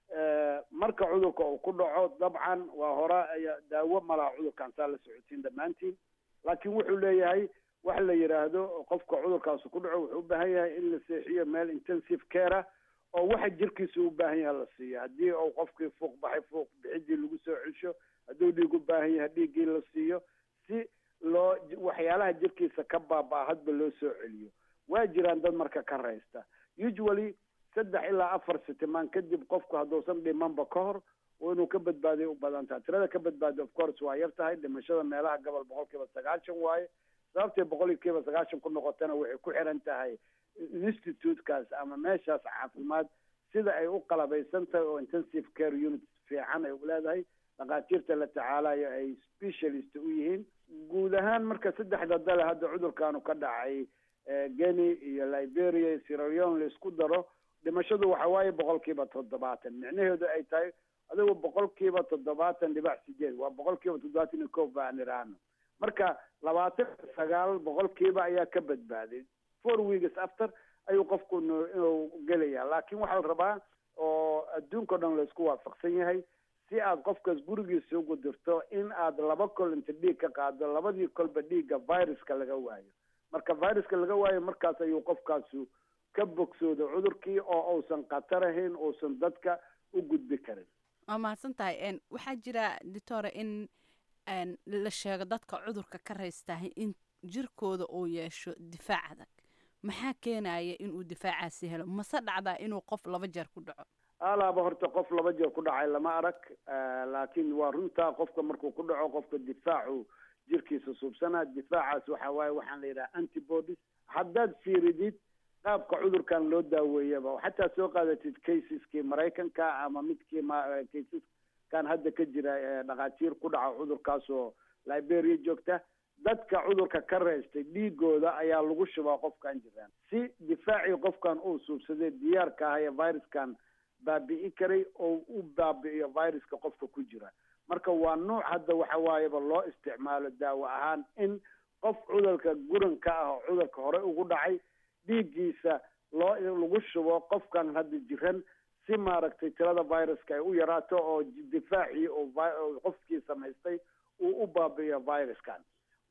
marka cudurka uu ku dhaco dabcan waa hore daawo malaha cudurkan saa la socotiin dhammaantiin laakiin wuxuu leeyahay wax la yidhaahdo qofka cudurkaas ku dhaco wuxuu u baahan yahay in la seexiyo meel intensive care ah oo waxa jirkiisa u baahan yahay la siiyo haddii uu qofkii fuuq baxay fuuq bixidii lagu soo cesho hadduu dhiig u baahan yahay dhiiggii la siiyo si loo waxyaalaha jirkiisa ka baaba hadba loo soo celiyo waa jiraan dad marka ka raysta usually saddex ilaa afar sitimaan kadib qofku hadduusan dhimanba ka hor oo inuu ka badbaadiyo u badan tahay tirada ka badbaadiyo of course waa yar tahay dhimashada meelaha gobol boqol kiiba sagaashan waaye sababtay boqol kiiba sagaashan ku noqotana waxay ku xiran tahay institutekaas ama meeshaas caafimaad sida ay u qalabaysan tahay oo intensive care unit fiican ay leedahay dhakhaatiirta la tacaalayo ay specialist u yihiin guud ahaan marka saddexda dale hadda cudurkaanu ka dhacay geni iyo liberia iyo sieraleon la isku daro dhimashadu waxa waaye boqol kiiba toddobaatan micnaheedu ay tahay adigu boqol kiiba toddobaatan dhibac sideed waa boqol kiiba toddobaatan iyo kow baan iraano marka labaatan sagaal boqol kiiba ayaa ka badbaaday four weeks after ayuu qofku inuu gelaya laakiin waxaa la rabaa oo adduunka o dhan laisku waafaqsan yahay si aad qofkaas gurigiisa ugu dirto in aad laba kol inta dhiig ka qaado labadii kolba dhiigga viruska laga waayo marka viruska laga waayo markaas ayuu qofkaasu ka bogsooda cudurkii oo uusan khatar ahayn uusan dadka u gudbi karin waa mahadsan tahay waxaa jira doctora in la sheego dadka cudurka ka raystahay in jirkooda uu yeesho difaac adag maxaa keenaya inuu difaacaasi helo mase dhacdaa inuu qof laba jeer ku dhaco alaaba horta qof laba jeer ku dhacay lama arag laakiin waa runtaa qofka markuu ku dhaco qofka difaacu jirkiisa suubsanaa difaacaas waxa waaye waxaan la yidhaha antibodies haddaad fiiridid qaabka cudurkan loo daaweeyaba xataa soo qaadatid caseski maraykanka ama midkii caseskan hadda ka jira ee dhakhaatiir ku dhaca cudurkaas oo liberia joogta dadka cudurka ka reystay dhiigooda ayaa lagu shubaa qofkan jiraan si difaacii qofkan uu suubsaday diyaarka ah ee viruskan baabi'i karay oo u baabi'iyo viruska qofka ku jira marka waa nuuc hadda waxa waayeba loo isticmaalo daawo ahaan in qof cudurka guranka ah oo cudurka hore ugu dhacay dhiiggiisa loo lagu shubo qofkan hadda jiran si maaragtay tirada viruska ay u yaraato oo difaacii oo qofkii samaystay uu u baabi'iyo viruskan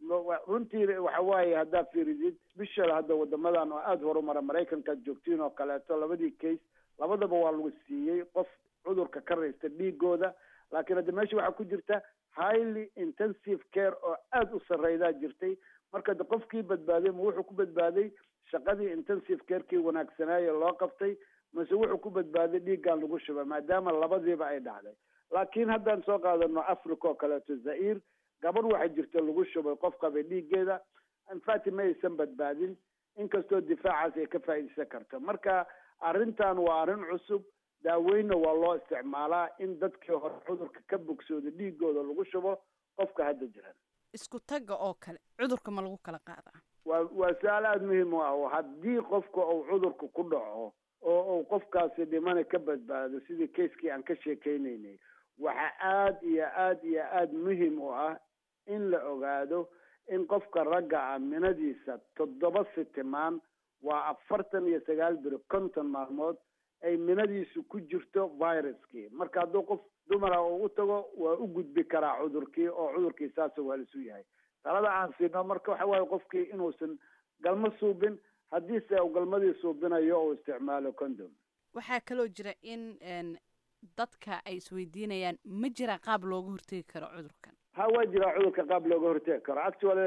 runtii waxa waaye haddaa fiirisid bishal hadda wadamadan oo aada horumara maraykankaad joogtiin oo kaleeto labadii case labadaba waa lagu siiyey qof cudurka ka raysta dhiigooda laakiin hadda meesha waxaa ku jirta highly intensive care oo aada u sarreydaa jirtay marka de qofkii badbaaday ma wuxuu ku badbaaday shaqadii intensive carekii wanaagsanaaye loo qabtay mase wuxuu ku badbaaday dhiiggan lagu shuba maadaama labadiiba ay dhacday laakiin haddaan soo qaadano africa oo kaleeto zair gabar waxaa jirta lagu shubay qof qabay dhiiggeeda infact ma aysan badbaadin inkastoo difaacaas ay ka faa'iidaysan karto marka arrintan waa arrin cusub daaweynna waa loo isticmaalaa in dadkii hore cudurka ka bogsooda dhiigooda lagu shubo qofka hadda jiran isku tagga oo kale cudurka ma lagu kala qaadaa waa waa su-aal aada muhiim u ah oo haddii qofka uu cudurka ku dhaco oo uu qofkaasi dhimana ka badbaado sidii kaiskii aan ka sheekeynaynay waxaa aada iyo aada iyo aada muhiim u ah in la ogaado in qofka ragga ah minadiisa toddoba sitimaan waa afartan iyo sagaal beri konton maalmood ay minadiisu ku jirto viruskii marka hadduu qof dumara uu u tago waa u gudbi karaa cudurkii oo cudurkii saasa waa lisu yahay talada aan siino marka waxa waaye qofkii inuusan galmo suubin haddiise uu galmadii suubinayo uu isticmaalo condom waxaa kaloo jira in dadka ay isweydiinayaan ma jira qaab looga hortegi karo cudurkan ha waa jiraa cudurka qaab looga hortegi karo actually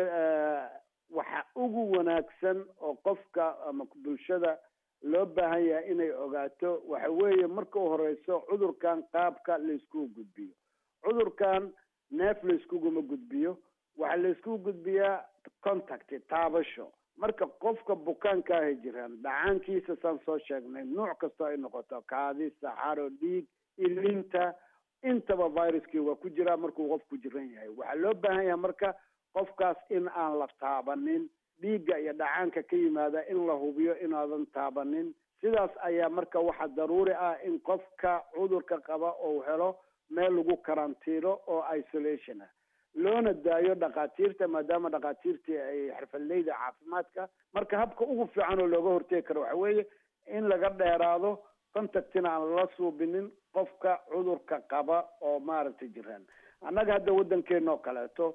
waxa ugu wanaagsan oo qofka ama bulshada loo baahan yahay inay ogaato waxa weeye marka u horeyso cudurkan qaabka layskugu gudbiyo cudurkan neef layskuguma gudbiyo waxaa layskugu gudbiyaa contact taabasho marka qofka bukaanka ahay jiraan dhacaankiisa saan soo sheegnay nuuc kastoo ay noqoto kaadi saxaro dhiig ilinta intaba viruskii waa ku jiraa markuu qofku jiran yahay waxaa loo baahan yahay marka qofkaas in aan la taabanin dhiigga iyo dhacaanka ka yimaada in la hubiyo inaadan taabanin sidaas ayaa marka waxa daruuri ah in qofka cudurka qaba uu helo meel lagu karantiino oo isolation ah loona daayo dhakhaatiirta maadaama dhakhaatiirtii ay xirfadleyda caafimaadka marka habka ugu fiican oo looga hortegi karo waxa weeye in laga dheeraado contactina aan la suubinin qofka cudurka qaba oo maaragtay jiraan annaga hadda waddankeena oo kaleeto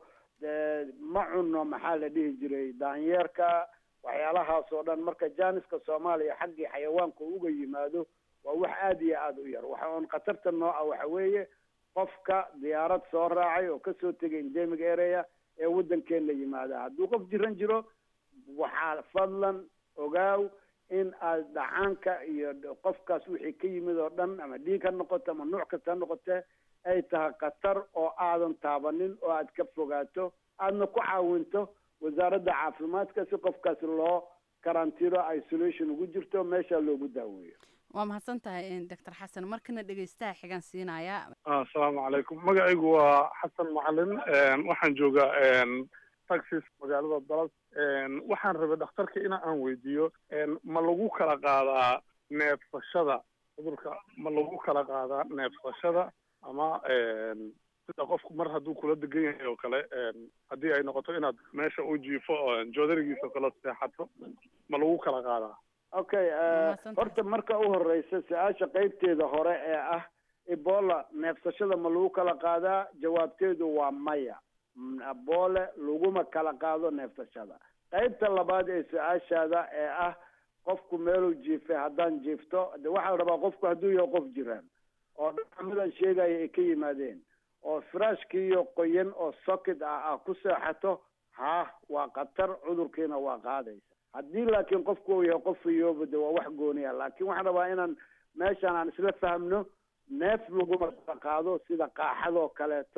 ma cunno maxaa la dhihi jiray daanyeerka waxyaalahaas oo dhan marka jaaniska soomaaliya xaggii xayawaanka uga yimaado waa wax aada iyo aada u yar waxa oon khatarta nooca waxa weeye qofka diyaarad soo raacay oo kasoo tegay endemic area ee waddankeena yimaada hadduu qof jiran jiro waxaa fadlan ogaaw in aad dhacaanka iyo qofkaas wixii ka yimid oo dhan ama dhiig ha noqoto ama nuuc kasta ha noqotee ay tahay khatar oo aadan taabanin oo aad ka fogaato aadna ku caawinto wasaaradda caafimaadka si qofkaasi loo karantiino isolation ugu jirto meesha loogu daaweeyo waa mahadsan tahay doctor xasan markana dhegeystaha xigan siinaya asalaamu calaykum magacaygu waa xasan macalin waxaan joogaa taxis magaalada dallas waxaan rabay dhakhtarka in aan weydiiyo ma lagu kala qaadaa neefsashada cudurka ma lagu kala qaadaa neefsashada ama sida qofku mar hadduu kula degan yahay oo kale haddii ay noqoto inaad meesha u jiifo joodarigiisa oo kale seexato ma lagu kala qaadaa okay horta marka u horeysa su-aasha qeybteeda hore ee ah ebola neefsashada ma lagu kala qaadaa jawaabteedu waa maya ebola laguma kala qaado neefsashada qeybta labaad ee su-aashaada ee ah qofku meeluu jiifay haddaan jiifto de waxaa rabaa qofku hadduu yahay qof jiraan oo dhacamidan sheegaya ay ka yimaadeen oo firaashkiiyo qoyan oo socket ah ah ku seexato ha waa khatar cudurkiina waa qaadaysa haddii laakiin qofku uu yahay qof iyooba de waa wax gooniya laakiin waxaan rabaa inaan meeshaan aan isla fahmno neef laguma kala qaado sida qaaxadoo kaleeto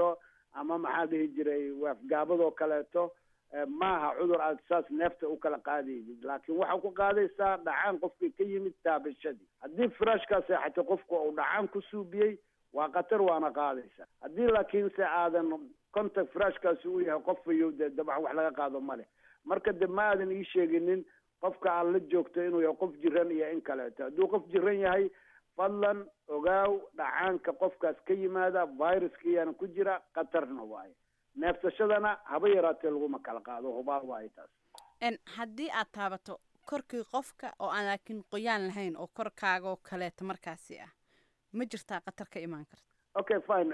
ama maxaa dhihi jiray waafgaabadoo kaleeto maaha cudur aad saas neefta u kala qaadaysid laakiin waxaa ku qaadaysaa dhacaan qofkii ka yimid taabashadii haddii firaashkaa seexatay qofku uu dhacaan ku suubiyey waa khatar waana qaadaysa haddii laakiinse aadan contact firaashkaasi uu yahay qof fayow dee dabax wax laga qaado male marka de ma aadan ii sheeginin qofka aad la joogto inuu yahay qof jiran iyo in kaleeto hadduu qof jiran yahay fadlan ogaaw dhacaanka qofkaas ka yimaada viruskiyaana ku jira khatarna waayo neefsashadana haba yaraatee laguma kala qaado hubaal waayo taas haddii aad taabato korkii qofka oo aan laakiin qoyaan lahayn oo korkaagaoo kaleeto markaasi ah ma jirtaa khatar ka imaan karta okay fine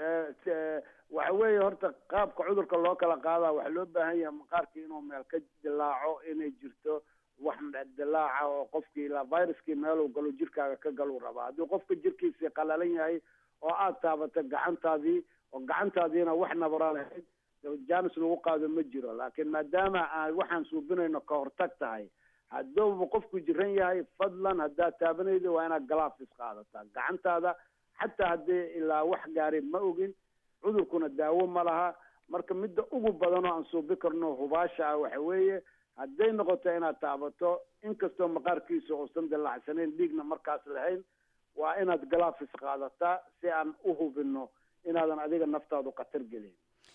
waxa weeye horta qaabka cudurka loo kala qaadaa waxaa loo baahan yahay maqaarkii inuu meel ka dilaaco inay jirto wax dilaaca oo qofkii ilaa viruskii meeluu galo jirkaaga ka galuu rabaa haddii qofka jirkiisii qalalan yahay oo aad taabato gacantaadii oo gacantaadiina wax nabara lahayd janis lagu qaado ma jiro laakiin maadaama aan waxaan suubinayno ka hortag tahay haddooba qofku jiran yahay fadlan haddaad taabanaydo waa inaad galaafis qaadataa gacantaada xataa haddii ilaa wax gaari ma ogin cudurkuna daawo ma laha marka midda ugu badan oo aan suubi karno hubaasha ah waxa weeye hadday noqoto inaad taabato inkastoo maqaarkiisa uusan dilaacsanayn dhiigna markaas lahayn waa inaad galaafis qaadataa si aan u hubino inaadan adiga naftaadu khatar gelin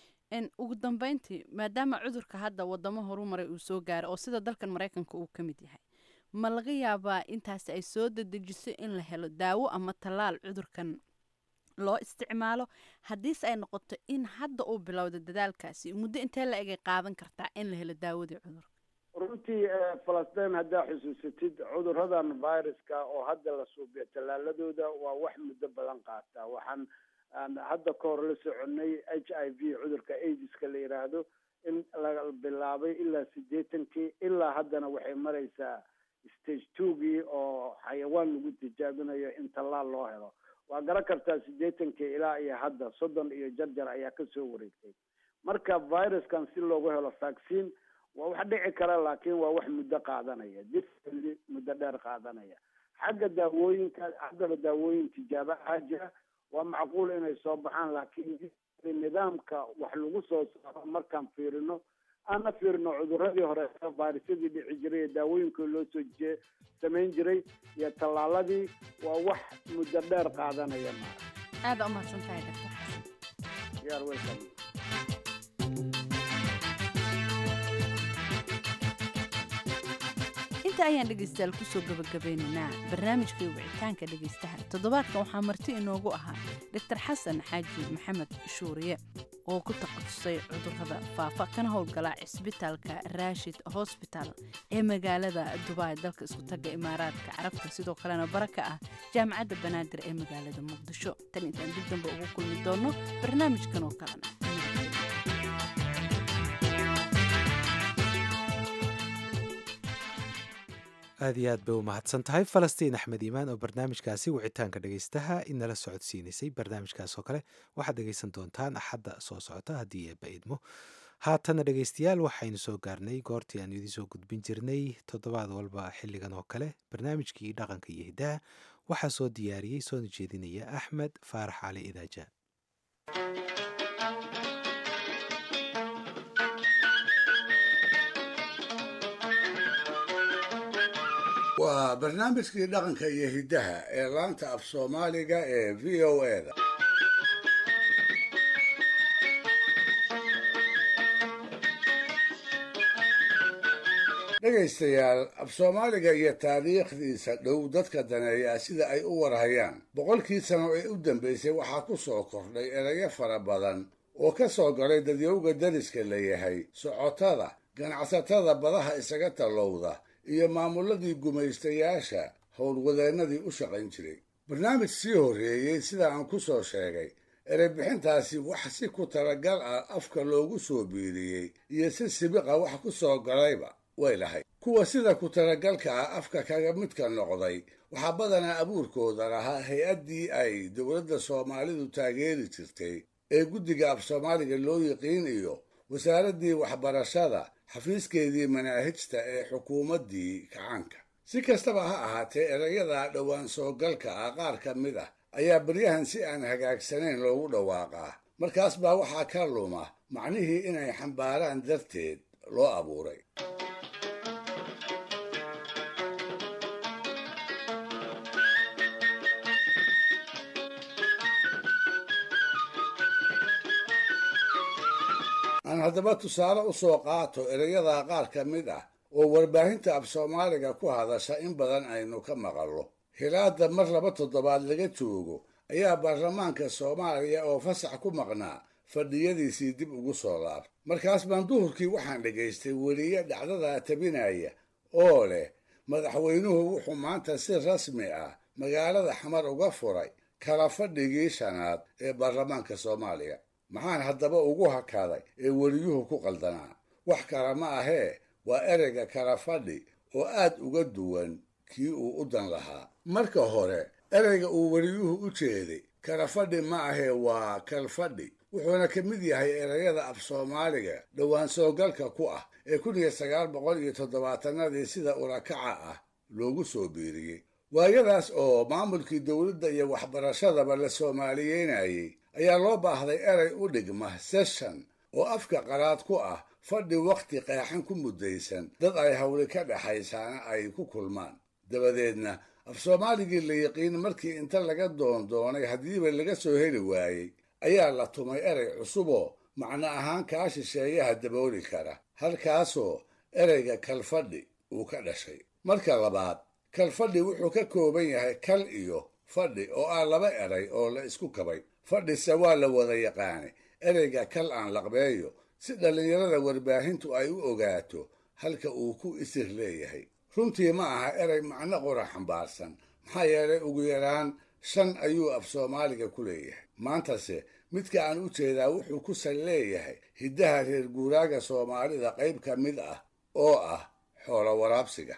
ugu dambeyntii maadaama cudurka hadda wadamo horumaray uu soo gaaray oo sida dalkan maraykanka uu ka mid yahay ma laga yaabaa intaasi ay soo dedejiso in la helo daawo ama tallaal cudurkan loo isticmaalo haddiise ay noqoto in hadda uu bilowda dadaalkaasi muddo intee la egay qaadan kartaa in la helo daawadii cudurka runtii falastiin haddaa xusuusatid cuduradan viruska oo hadda la suubiyo tallaaladooda waa wax muddo badan qaata waxaan aan hadda ka hor la soconay h i v cudurka aidiska la yidhaahdo in la bilaabay ilaa siddeetankii ilaa haddana waxay maraysaa stage twogii oo xayawaan lagu tijaabinayo in tallaal loo helo waa garan kartaa siddeetankii ilaa iyo hadda soddon iyo jarjar ayaa kasoo wareegtay marka viruskan si loogu helo vaccine waa wax dhici kara laakiin waa wax muddo qaadanaya dif muddo dheer qaadanaya xagga daawooyinka haddaba daawooyin tijaabo ahaa jira waa macquul inay soo baxaan laakiin nidaamka wax lagu soo saaro markaan fiirino aana fiirino cuduradii hore virusyadii dhici jiray ee daawooyinkii loo soo je samayn jiray iyo tallaaladii waa wax muddo dheer qaadanaya maara aada umahadsan tahay doctor xasan yaar welcome inta ayaan dhegaystayaal kusoo gabagabeynaynaa barnaamijkii wicitaanka dhegaystaha toddobaadkan waxaa marti inoogu ahaa doctor xasan xaaji maxamed shuuriye oo ku takhasusay cudurrada faafa kana howlgala cisbitaalka raashid hosbital ee magaalada dubai dalka isku tagga imaaraadka carabta sidoo kalena bara ka ah jaamacadda banaadir ee magaalada muqdisho tan intaan dib dambe ugu kulmi doonno barnaamijkan oo kalena aad iyo aad bay u mahadsan tahay falastiin axmed iimaan oo barnaamijkaasi wicitaanka dhegaystaha inala socodsiinaysay barnaamijkaas oo kale waxaad dhegaysan doontaan axadda soo socota haddii eebba idmo haatana dhegaystayaal waxaynu soo gaarnay goortii aanu idiin soo gudbin jirnay toddobaad walba xilligan oo kale barnaamijkii dhaqanka iyo hiddaha waxaa soo diyaariyey soona jeedinaya axmed faarax cali idaaja waa barnaamijkii dhaqanka iyo hiddaha ee laanta af soomaaliga ee v o eda dhegaystayaal af soomaaliga iyo taariikhdiisa dhow dadka daneeyaa sida ay u warhayaan boqolkii sano ee u dambaysay waxaa ku soo kordhay erayo fara badan oo ka soo galay dadyowga dariska la yahay socotada ganacsatada badaha isaga tallowda iyo maamuladii gumaystayaasha howlwadeennadii u shaqayn jiray barnaamij sii horreeyey sida aan ku soo sheegay erebixintaasi wax si ku talagal ah afka loogu soo biiriyey iyo si sibiqa wax ku soo galayba way lahayd kuwa sida ku talagalka ah afka kaga midka noqday waxaa badanaa abuurkooda lahaa hay-addii ay dowladda soomaalidu taageeri jirtay ee guddiga af soomaaliga loo yiqiin iyo wasaaraddii waxbarashada xafiiskeedii manaahijta ee xukuumaddii kacaanka si kastaba ha ahaatee erayada dhowaan soogalka ah qaar ka mid ah ayaa beryahan si aan hagaagsanayn loogu dhawaaqaa markaas baa waxaa ka luma macnihii inay xambaaraan darteed loo abuuray aan haddaba tusaale u soo qaato erayadaa qaar ka mid ah oo warbaahinta af soomaaliga ku hadasha in badan aynu ka maqallo hilaadda mar laba toddobaad laga joogo ayaa baarlamaanka soomaaliya oo fasax ku maqnaa fadhiyadiisii dib ugu soo laabtay markaas baan duhurkii waxaan dhegaystay weliye dhacdadaa tabinaya oo leh madaxweynuhu wuxuu maanta si rasmi ah magaalada xamar uga furay kala fadhigii shanaad ee baarlamaanka soomaaliya maxaan haddaba ugu hakaday ee weliyuhu ku qaldanaa wax kale ma ahee waa ereyga kala fadhi oo aad uga duwan kii uu u dan lahaa marka hore ereyga uu weliyuhu u jeeday kala fadhi ma ahee waa kalfadhi wuxuuna ka mid yahay ereyada af soomaaliga dhowaan soogalka ku ah ee kun iyo sagaal boqol iyo toddobaatanadii sida urakaca ah loogu soo biiriyey waayadaas oo maamulkii dowladda iyo waxbarashadaba la soomaaliyeynayey ayaa loo baahday erey u dhigma session oo afka qaraad ku ah fadhi wakhti qeexan ku muddaysan dad ay hawli ka dhexaysaana ay ku kulmaan dabadeedna af soomaaligii la yiqiin markii inta laga doondoonay haddiiba laga soo heli waayey ayaa la tumay erey cusuboo macno ahaan kaa shisheeyaha dabooli kara halkaasoo ereyga kalfadhi uu ka dhashay marka labaad kalfadhi wuxuu ka kooban yahay kal iyo fadhi oo ah laba eray oo la isku kabay fadhise waa la wada yaqaanay ereyga kal aan laqbeeyo si dhallinyarada warbaahintu ay u ogaato halka uu ku isir leeyahay runtii ma aha erey macno qura xambaarsan maxaa yeelay ugu yaraan shan ayuu af soomaaliga ku leeyahay maantase midka aan u jeedaa wuxuu ku sal leeyahay hiddaha reer guuraaga soomaalida qayb ka mid ah oo ah xoolo waraabsiga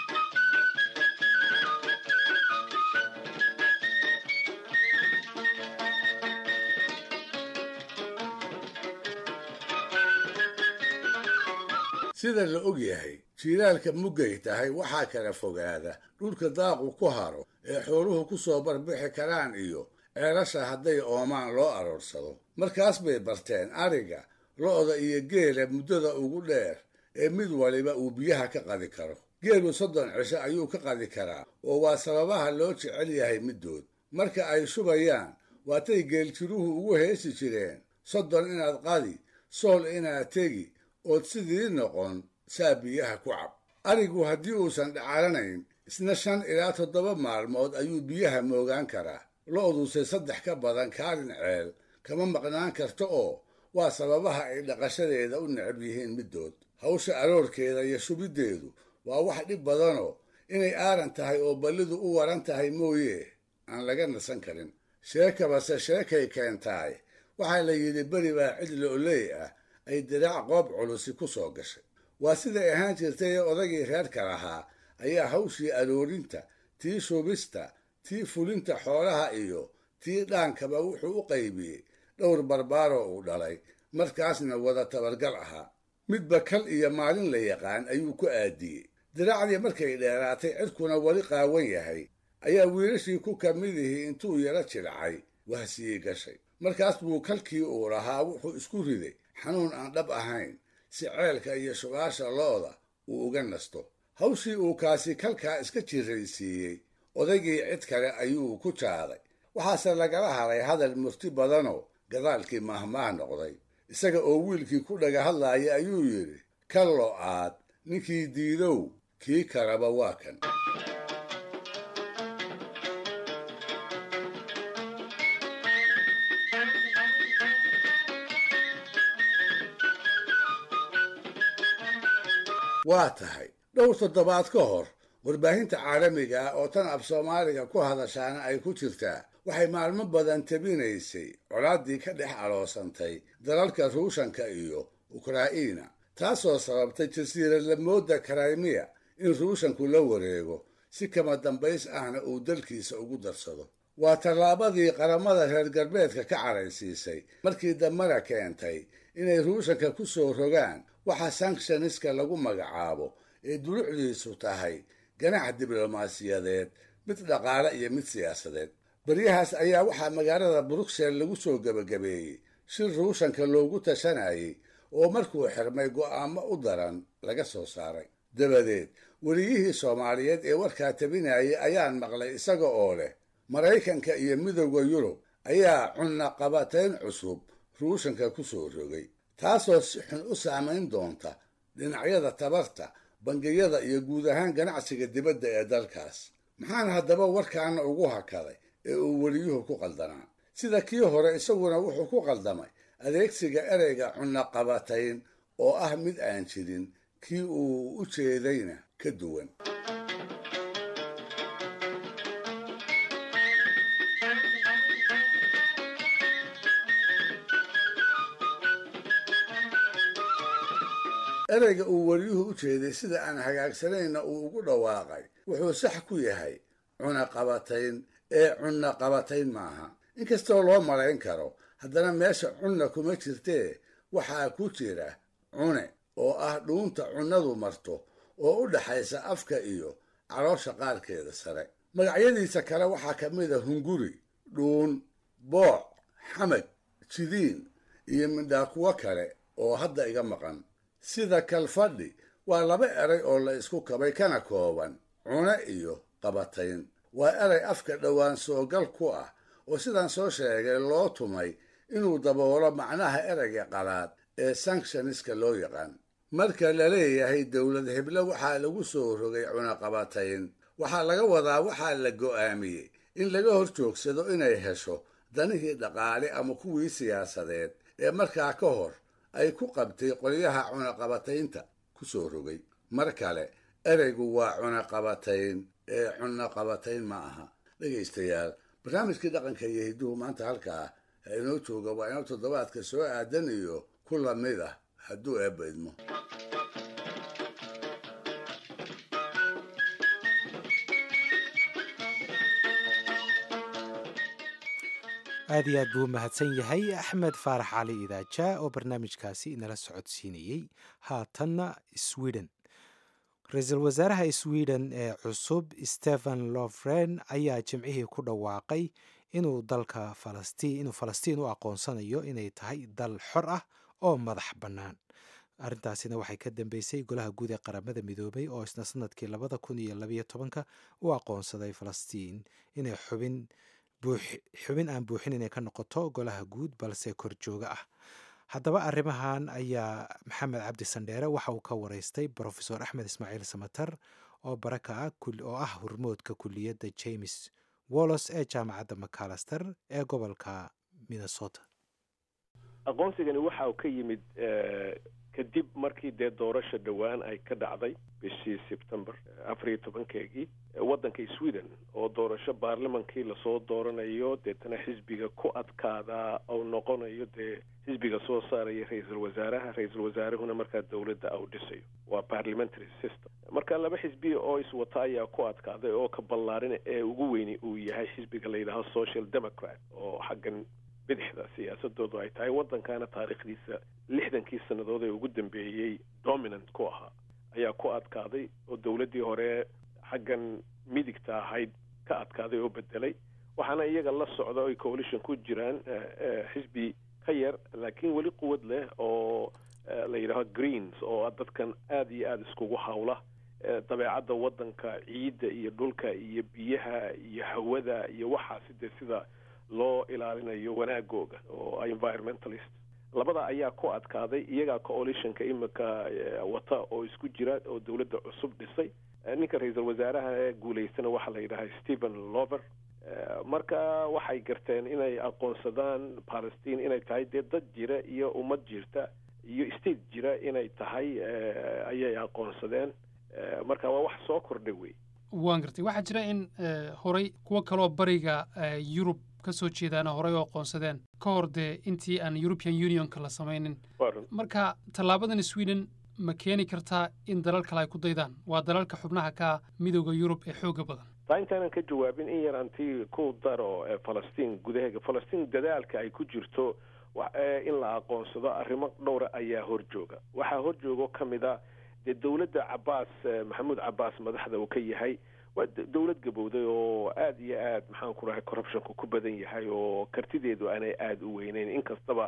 sida la og yahay jiilaalka muggay tahay waxaa kala fogaada dhulka daaqu ku haro ee xooluhu ku soo barbixi karaan iyo ceelasha hadday oomaan loo aroorsado markaas bay barteen ariga lo'da iyo geela muddada ugu dheer ee mid waliba uu biyaha ka qadi karo geelu soddon cisho ayuu ka qadi karaa oo waa sababaha loo jecel yahay middood marka ay shubayaan waatay geeljiruhu ugu heesi jireen soddon inaad qadi sool inaad tegi ood sidii noqon saa biyaha ku cab arigu haddii uusan dhacalanayn isna shan ilaa toddoba maalmood ayuu biyaha moogaan karaa lo'duse saddex ka badan kaalin ceel kama maqnaan karto oo waa sababaha ay dhaqashadeeda u necab yihiin middood hawsha aroorkeeda iyo shubiddeedu waa wax dhib badanoo inay aaran tahay oo ballidu u waran tahay mooye aan laga nasan karin sheekabase sheekay keentaay waxaa la yidhi beri baa cid lo'oley ah ay diraac qoob culusi ku soo gashay waa siday ahaan jirtay ee odagii reerka lahaa ayaa hawshii aroorinta tii shubista tii fulinta xoolaha iyo tii dhaankaba wuxuu u qaybiyey dhowr barbaaroo uu dhalay markaasna wada tabargal ahaa midba kal iyo maalin la yaqaan ayuu ku aadiyey diraacdii markay dheeraatay cidkuna weli qaawan yahay ayaa wiilashii ku ka midihii intuu yaro jilcay wahsiyey gashay markaas buu kalkii uu lahaa wuxuu isku riday xanuun aan dhab ahayn si ceelka iyo shubaasha looda uu uga nasto hawshii uu kaasi kalkaa iska jiraysiiyey odaygii cid kale ayuu ku jaaday waxaase lagala haray hadal murti badanoo gadaalkii mahmaah noqday isaga oo wiilkii ku dhaga hadlaaya ayuu yidhi kallo aad ninkii diidow kii kaleba waa kan waa tahay dhowr toddobaad ka hor warbaahinta caalamiga ah oo tan af soomaaliga ku hadashaana ay ku jirtaa waxay maalmo badan tabinaysay colaaddii ka dhex aloosantay dalalka ruushanka iyo ukraina taasoo sababtay jasiiradlamooda karaymiya in ruushanku la wareego si kama dambays ahna uu dalkiisa ugu darsado waa tallaabadii qaramada reer galbeedka ka caraysiisay markii dambena keentay inay ruushanka ku soo rogaan waxa sanctioniska lagu magacaabo ee dulucdiisu tahay ganax diblomaasiyadeed mid dhaqaale iyo mid siyaasadeed baryahaas ayaa waxaa magaalada bruxelles lagu soo gebagabeeyey shir ruushanka loogu tashanayay oo markuu xirmay go'aamo u daran laga soo saaray dabadeed weliyihii soomaaliyeed ee warkaa tabinayay ayaan maqlay isaga oo leh maraykanka iyo midowda yurub ayaa cunnaqabatayn cusub ruushanka ku soo rogay taasoo si xun u saamayn doonta dhinacyada tabarta bangiyada iyo guud ahaan ganacsiga dibadda ee dalkaas maxaan haddaba warkaana ugu hakaday ee uu weliyuhu ku qaldanaa sida kii hore isaguna wuxuu ku qaldamay adeegsiga ereyga cunnaqabatayn oo ah mid aan jirin kii uu u jeedayna ka duwan ereyga uu weliyuhu u jeeday sida aan hagaagsanayna uu ugu dhawaaqay wuxuu sax ku yahay cunaqabatayn ee cunnaqabatayn maaha inkastoo loo malayn karo haddana meesha cunna kuma jirtee waxaa ku jira cune oo ah dhuunta cunnadu marto oo u dhaxaysa afka iyo caloosha qaarkeeda sare magacyadiisa kale waxaa ka mid a hunguri dhuun booc xamag jidiin iyo midhaa kuwo kale oo hadda iga maqan sida kalfadhi waa laba eray oo la isku kabay kana kooban cune iyo qabatayn waa eray afka dhowaan soogal ku ah oo sidaan soo sheegay loo tumay inuu daboolo macnaha ereyga qalaad ee sanctioniska loo yaqaan marka la leeyahay dowlad heblo waxaa lagu soo rogay cunaqabatayn waxaa laga wadaa waxaa la go'aamiyey in laga hor joogsado inay hesho danihii dhaqaale ama kuwii siyaasadeed ee markaa ka hor ay ku qabtay qolyaha cunaqabataynta ku soo rogay mar kale ereygu waa cunaqabatayn ee cunaqabatayn ma aha dhegaystayaal barnaamijkii dhaqanka iyo hidduhu maanta halkaa ha inoo jooga waa inoo toddobaadka soo aadan iyo ku lamid ah hadduu eebba idmo aad iyo aad buu u mahadsan yahay axmed faarax cali idaaja oo barnaamijkaasi inala socodsiinayey haatanna sweden ra-iisul wasaaraha sweden ee cusub stephen lofren ayaa jimcihii ku dhawaaqay inuu dalka falastiin inuu falastiin u aqoonsanayo inay tahay dal xor ah oo madax bannaan arrintaasina waxay ka dambeysay golaha guud ee qaramada midoobay oo isna sanadkii labada kun iyo labayo tobanka u aqoonsaday falastiin inay xubin xubin aan buuxin inay ka noqoto golaha guud balse korjooga ah haddaba arrimahan ayaa maxamed cabdi sandheere waxa uu ka wareystay brofesor axmed ismaaciil samatar oo baraka ah oo ah hormoodka kuliyadda james wollos ee jaamacadda macalaster ee gobolka minnesota aqoonsigani waxa uu ka yimid kadib markii dee doorasha dhowaan ay ka dhacday bishii sebtember afar iyo tobankeegii waddanka sweden oo doorasho baarlamankii lasoo dooranayo deetana xisbiga ku adkaada ou noqonayo dee xisbiga soo saaraya ra-iisul wasaaraha ra-iisul wasaarahuna markaa dowladda au dhisayo waa parliamentary system marka laba xisbiya oo iswata ayaa ku adkaaday oo ka ballaarina ee ugu weyni uu yahay xisbiga la yidhaaho social democrat oo xaggan bidixda siyaasadoodu ay tahay waddankaana taariikhdiisa lixdankii sannadood ee ugu dambeeyey dominant ku ahaa ayaa ku adkaaday oo dowladdii hore xaggan midigta ahayd ka adkaaday oo bedelay waxaana iyaga la socda oy coalition ku jiraan xisbi ka yar laakiin weli quwad leh oo la yidhaaho greens oo dadkan aada iyo aada iskugu hawla dabeecadda waddanka ciidda iyo dhulka iyo biyaha iyo hawada iyo waxaasi dee sida loo ilaalinayo wanaagooga oo environmentalist labada ayaa ku adkaaday iyagaa coalitionka imika wata oo isku jira oo dowladda cusub dhisay ninka ra-iisul wasaaraha ee guulaystana waxaa la yidhaha stephen lover marka waxay garteen inay aqoonsadaan palestine inay tahay dee dad jira iyo ummad jirta iyo state jira inay tahay ayay aqoonsadeen marka waa wax soo kordhay wey waan gartay waxaa jira in horey kuwo kaloo bariga yurub ka soo jeedaana horey oo aqoonsadeen ka hor dee intii aan european unionka la samaynin marka tallaabadan sweden ma keeni kartaa in dalal kale ay ku daydaan waa dalalka xubnaha ka midooda yurub ee xooga badan taa intaanan ka jawaabin in yar anti ku daro falastiin gudaheega falastiin dadaalka ay ku jirto in la aqoonsado arrimo dhowra ayaa horjooga waxaa horjoogo ka mid a dee dowladda cabaas maxamuud cabaas madaxda uu ka yahay waa dowlad gabowday oo aada iyo aad maxaan ku dhahay corruptionku ku badan yahay oo kartideedu aanay aada u weyneyn inkastaba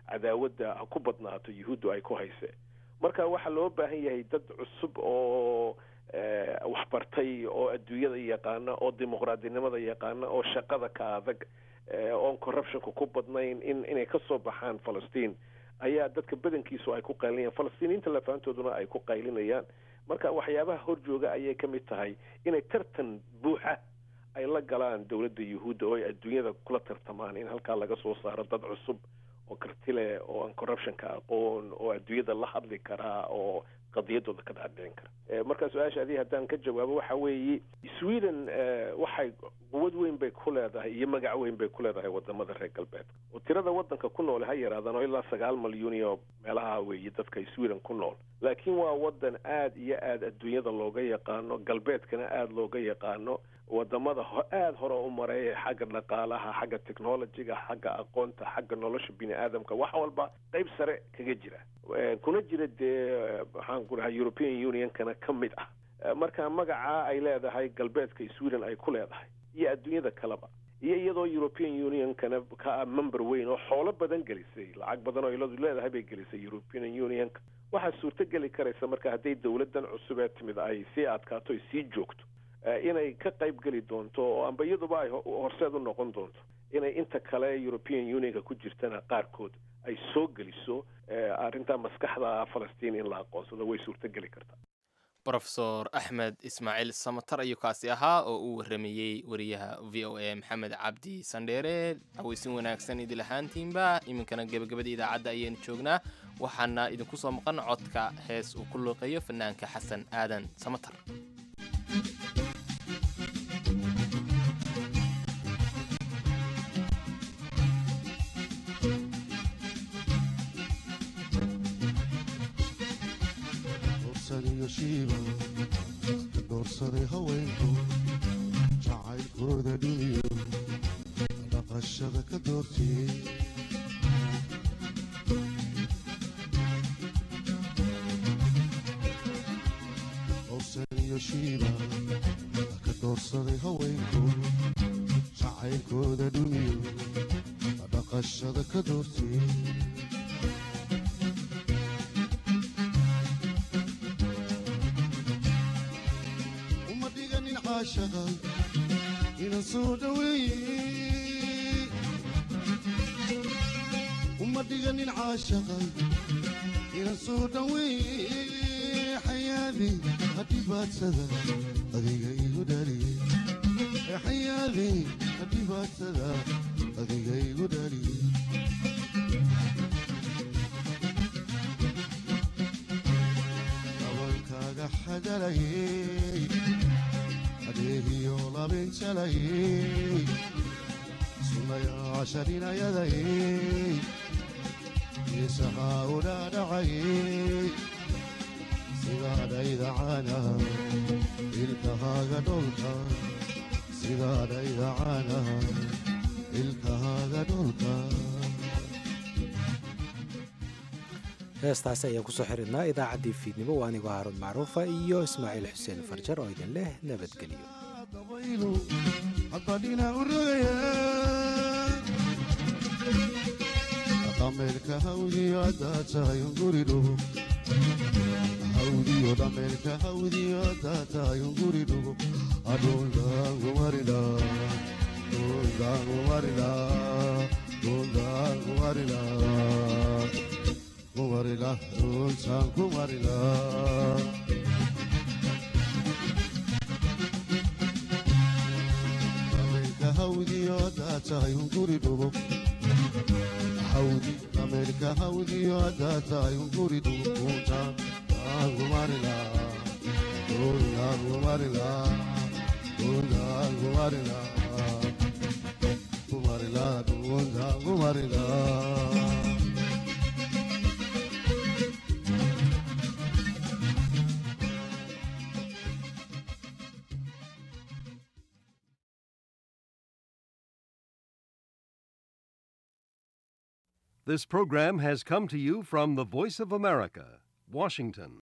cadaawadda ha ku badnaato yuhuuddu ay ku hayse marka waxaa loo baahan yahay dad cusub oo waxbartay oo adduunyada yaqaana oo dimuqraadinimada yaqaana oo shaqada ka adag oon corruptionka ku badnayn in inay ka soo baxaan falastiin ayaa dadka badankiisu ay ku qaylinayaan falastiiniinta lafaantooduna ay ku qaylinayaan marka waxyaabaha horjooga ayay ka mid tahay inay tartan buuxa ay la galaan dowladda yuhuudda oo ay adduunyada kula tartamaan in halkaa laga soo saaro dad cusub oo karti leh oo aan corruptionka aqoon oo adduunyada la hadli karaa oo qadiyadooda ka dhaadhicin kara marka su-aasha adii haddaan ka jawaabo waxa weeye sweden waxay quwad weyn bay ku leedahay iyo magac weyn bay ku leedahay wadamada reer galbeedka oo tirada wadanka ku nool ha yaraadaan oo ilaa sagaal malyuun iyo meelaha weeye dadka sweden ku nool laakiin waa wadan aad iyo aad adduunyada looga yaqaano galbeedkana aada looga yaqaano wadamada aada hore u maray xagga dhaqaalaha xagga technologyga xagga aqoonta xagga nolosha bini aadamka wax walba qeyb sare kaga jira kuna jira dee maxaan ku dhahay european unionkana ka mid ah marka magaca ay leedahay galbeedka sweden ay ku leedahay iyo adduunyada kaleba iyo iyadoo european unionkana ka ah member weyn oo xoolo badan gelisay lacag badan oo iladu leedahay bay gelisay european unionka waxaa suurto geli karaysa marka hadday dowladan cusub ee timid ay sii adkaato ay sii joogto inay ka qayb geli doonto oo amba iyaduba ay horseed u noqon doonto inay inta kale european unionka ku jirtana qaarkood ay soo geliso arrinta maskaxda falastiin in la aqoonsado way suurto geli kartaa rofesor axmed ismaaciil samatar ayuu kaasi ahaa oo uu waramayey wariyaha v o a maxamed cabdi sandheere haweysin wanaagsan idil ahaantiinba iminkana gebagabada idaacadda ayaynu joognaa waxaana idinku soo maqan codka hees uu ku luuqeeyo fanaanka xasan aadan samatar doorsaday haweenku jacaylkooda dhuniyo dhaqashada ka doortiyey dorsaniyo shiiba ka doorsaday haweenku jacaylkooda dhuniyo dhaqashada ka doortiyey inan soo dhaweeye uma dhiganin caashaqa inan soo dhaweeye xayaadi hadhibaadsada adiga igu dhaliye xayaadi hadhibaadsada adiga igu dhaliye abankaaga xadalayey adeegiyo labinjalayey sunayaasharinayadayey isahaa udhaadhacayey sidaadhaydacana ilkahaaga dholka sidaadhaydacana ilkahaaga dholka heestaasi ayaan kusoo xiridnaa idaacaddii fiidnimo waa anigoo haaruun macruufa iyo ismaaciil xuseen farjar oo idin leh nabadgelyo haddadhina u rogaya dhameelka hawdiyo haddaa tahay unguri dhugo hawdiyo dhameelka hawdiyo haddaa tahay unguri dhugo adhundaangumarila dhundaangumarila dhundaangumarila kumarila dhuntaan kumarila dhameelka hawdiyo haddaa tahay unguri dhugo hawdi dhameelka hawdiyo haddaa tahay unguri dhugo dhuntaan kumarila dhuntaan kumarila dhuntaan kumarila kumarila dhuntaan kumarila This program has come to you from the Voice of America, Washington.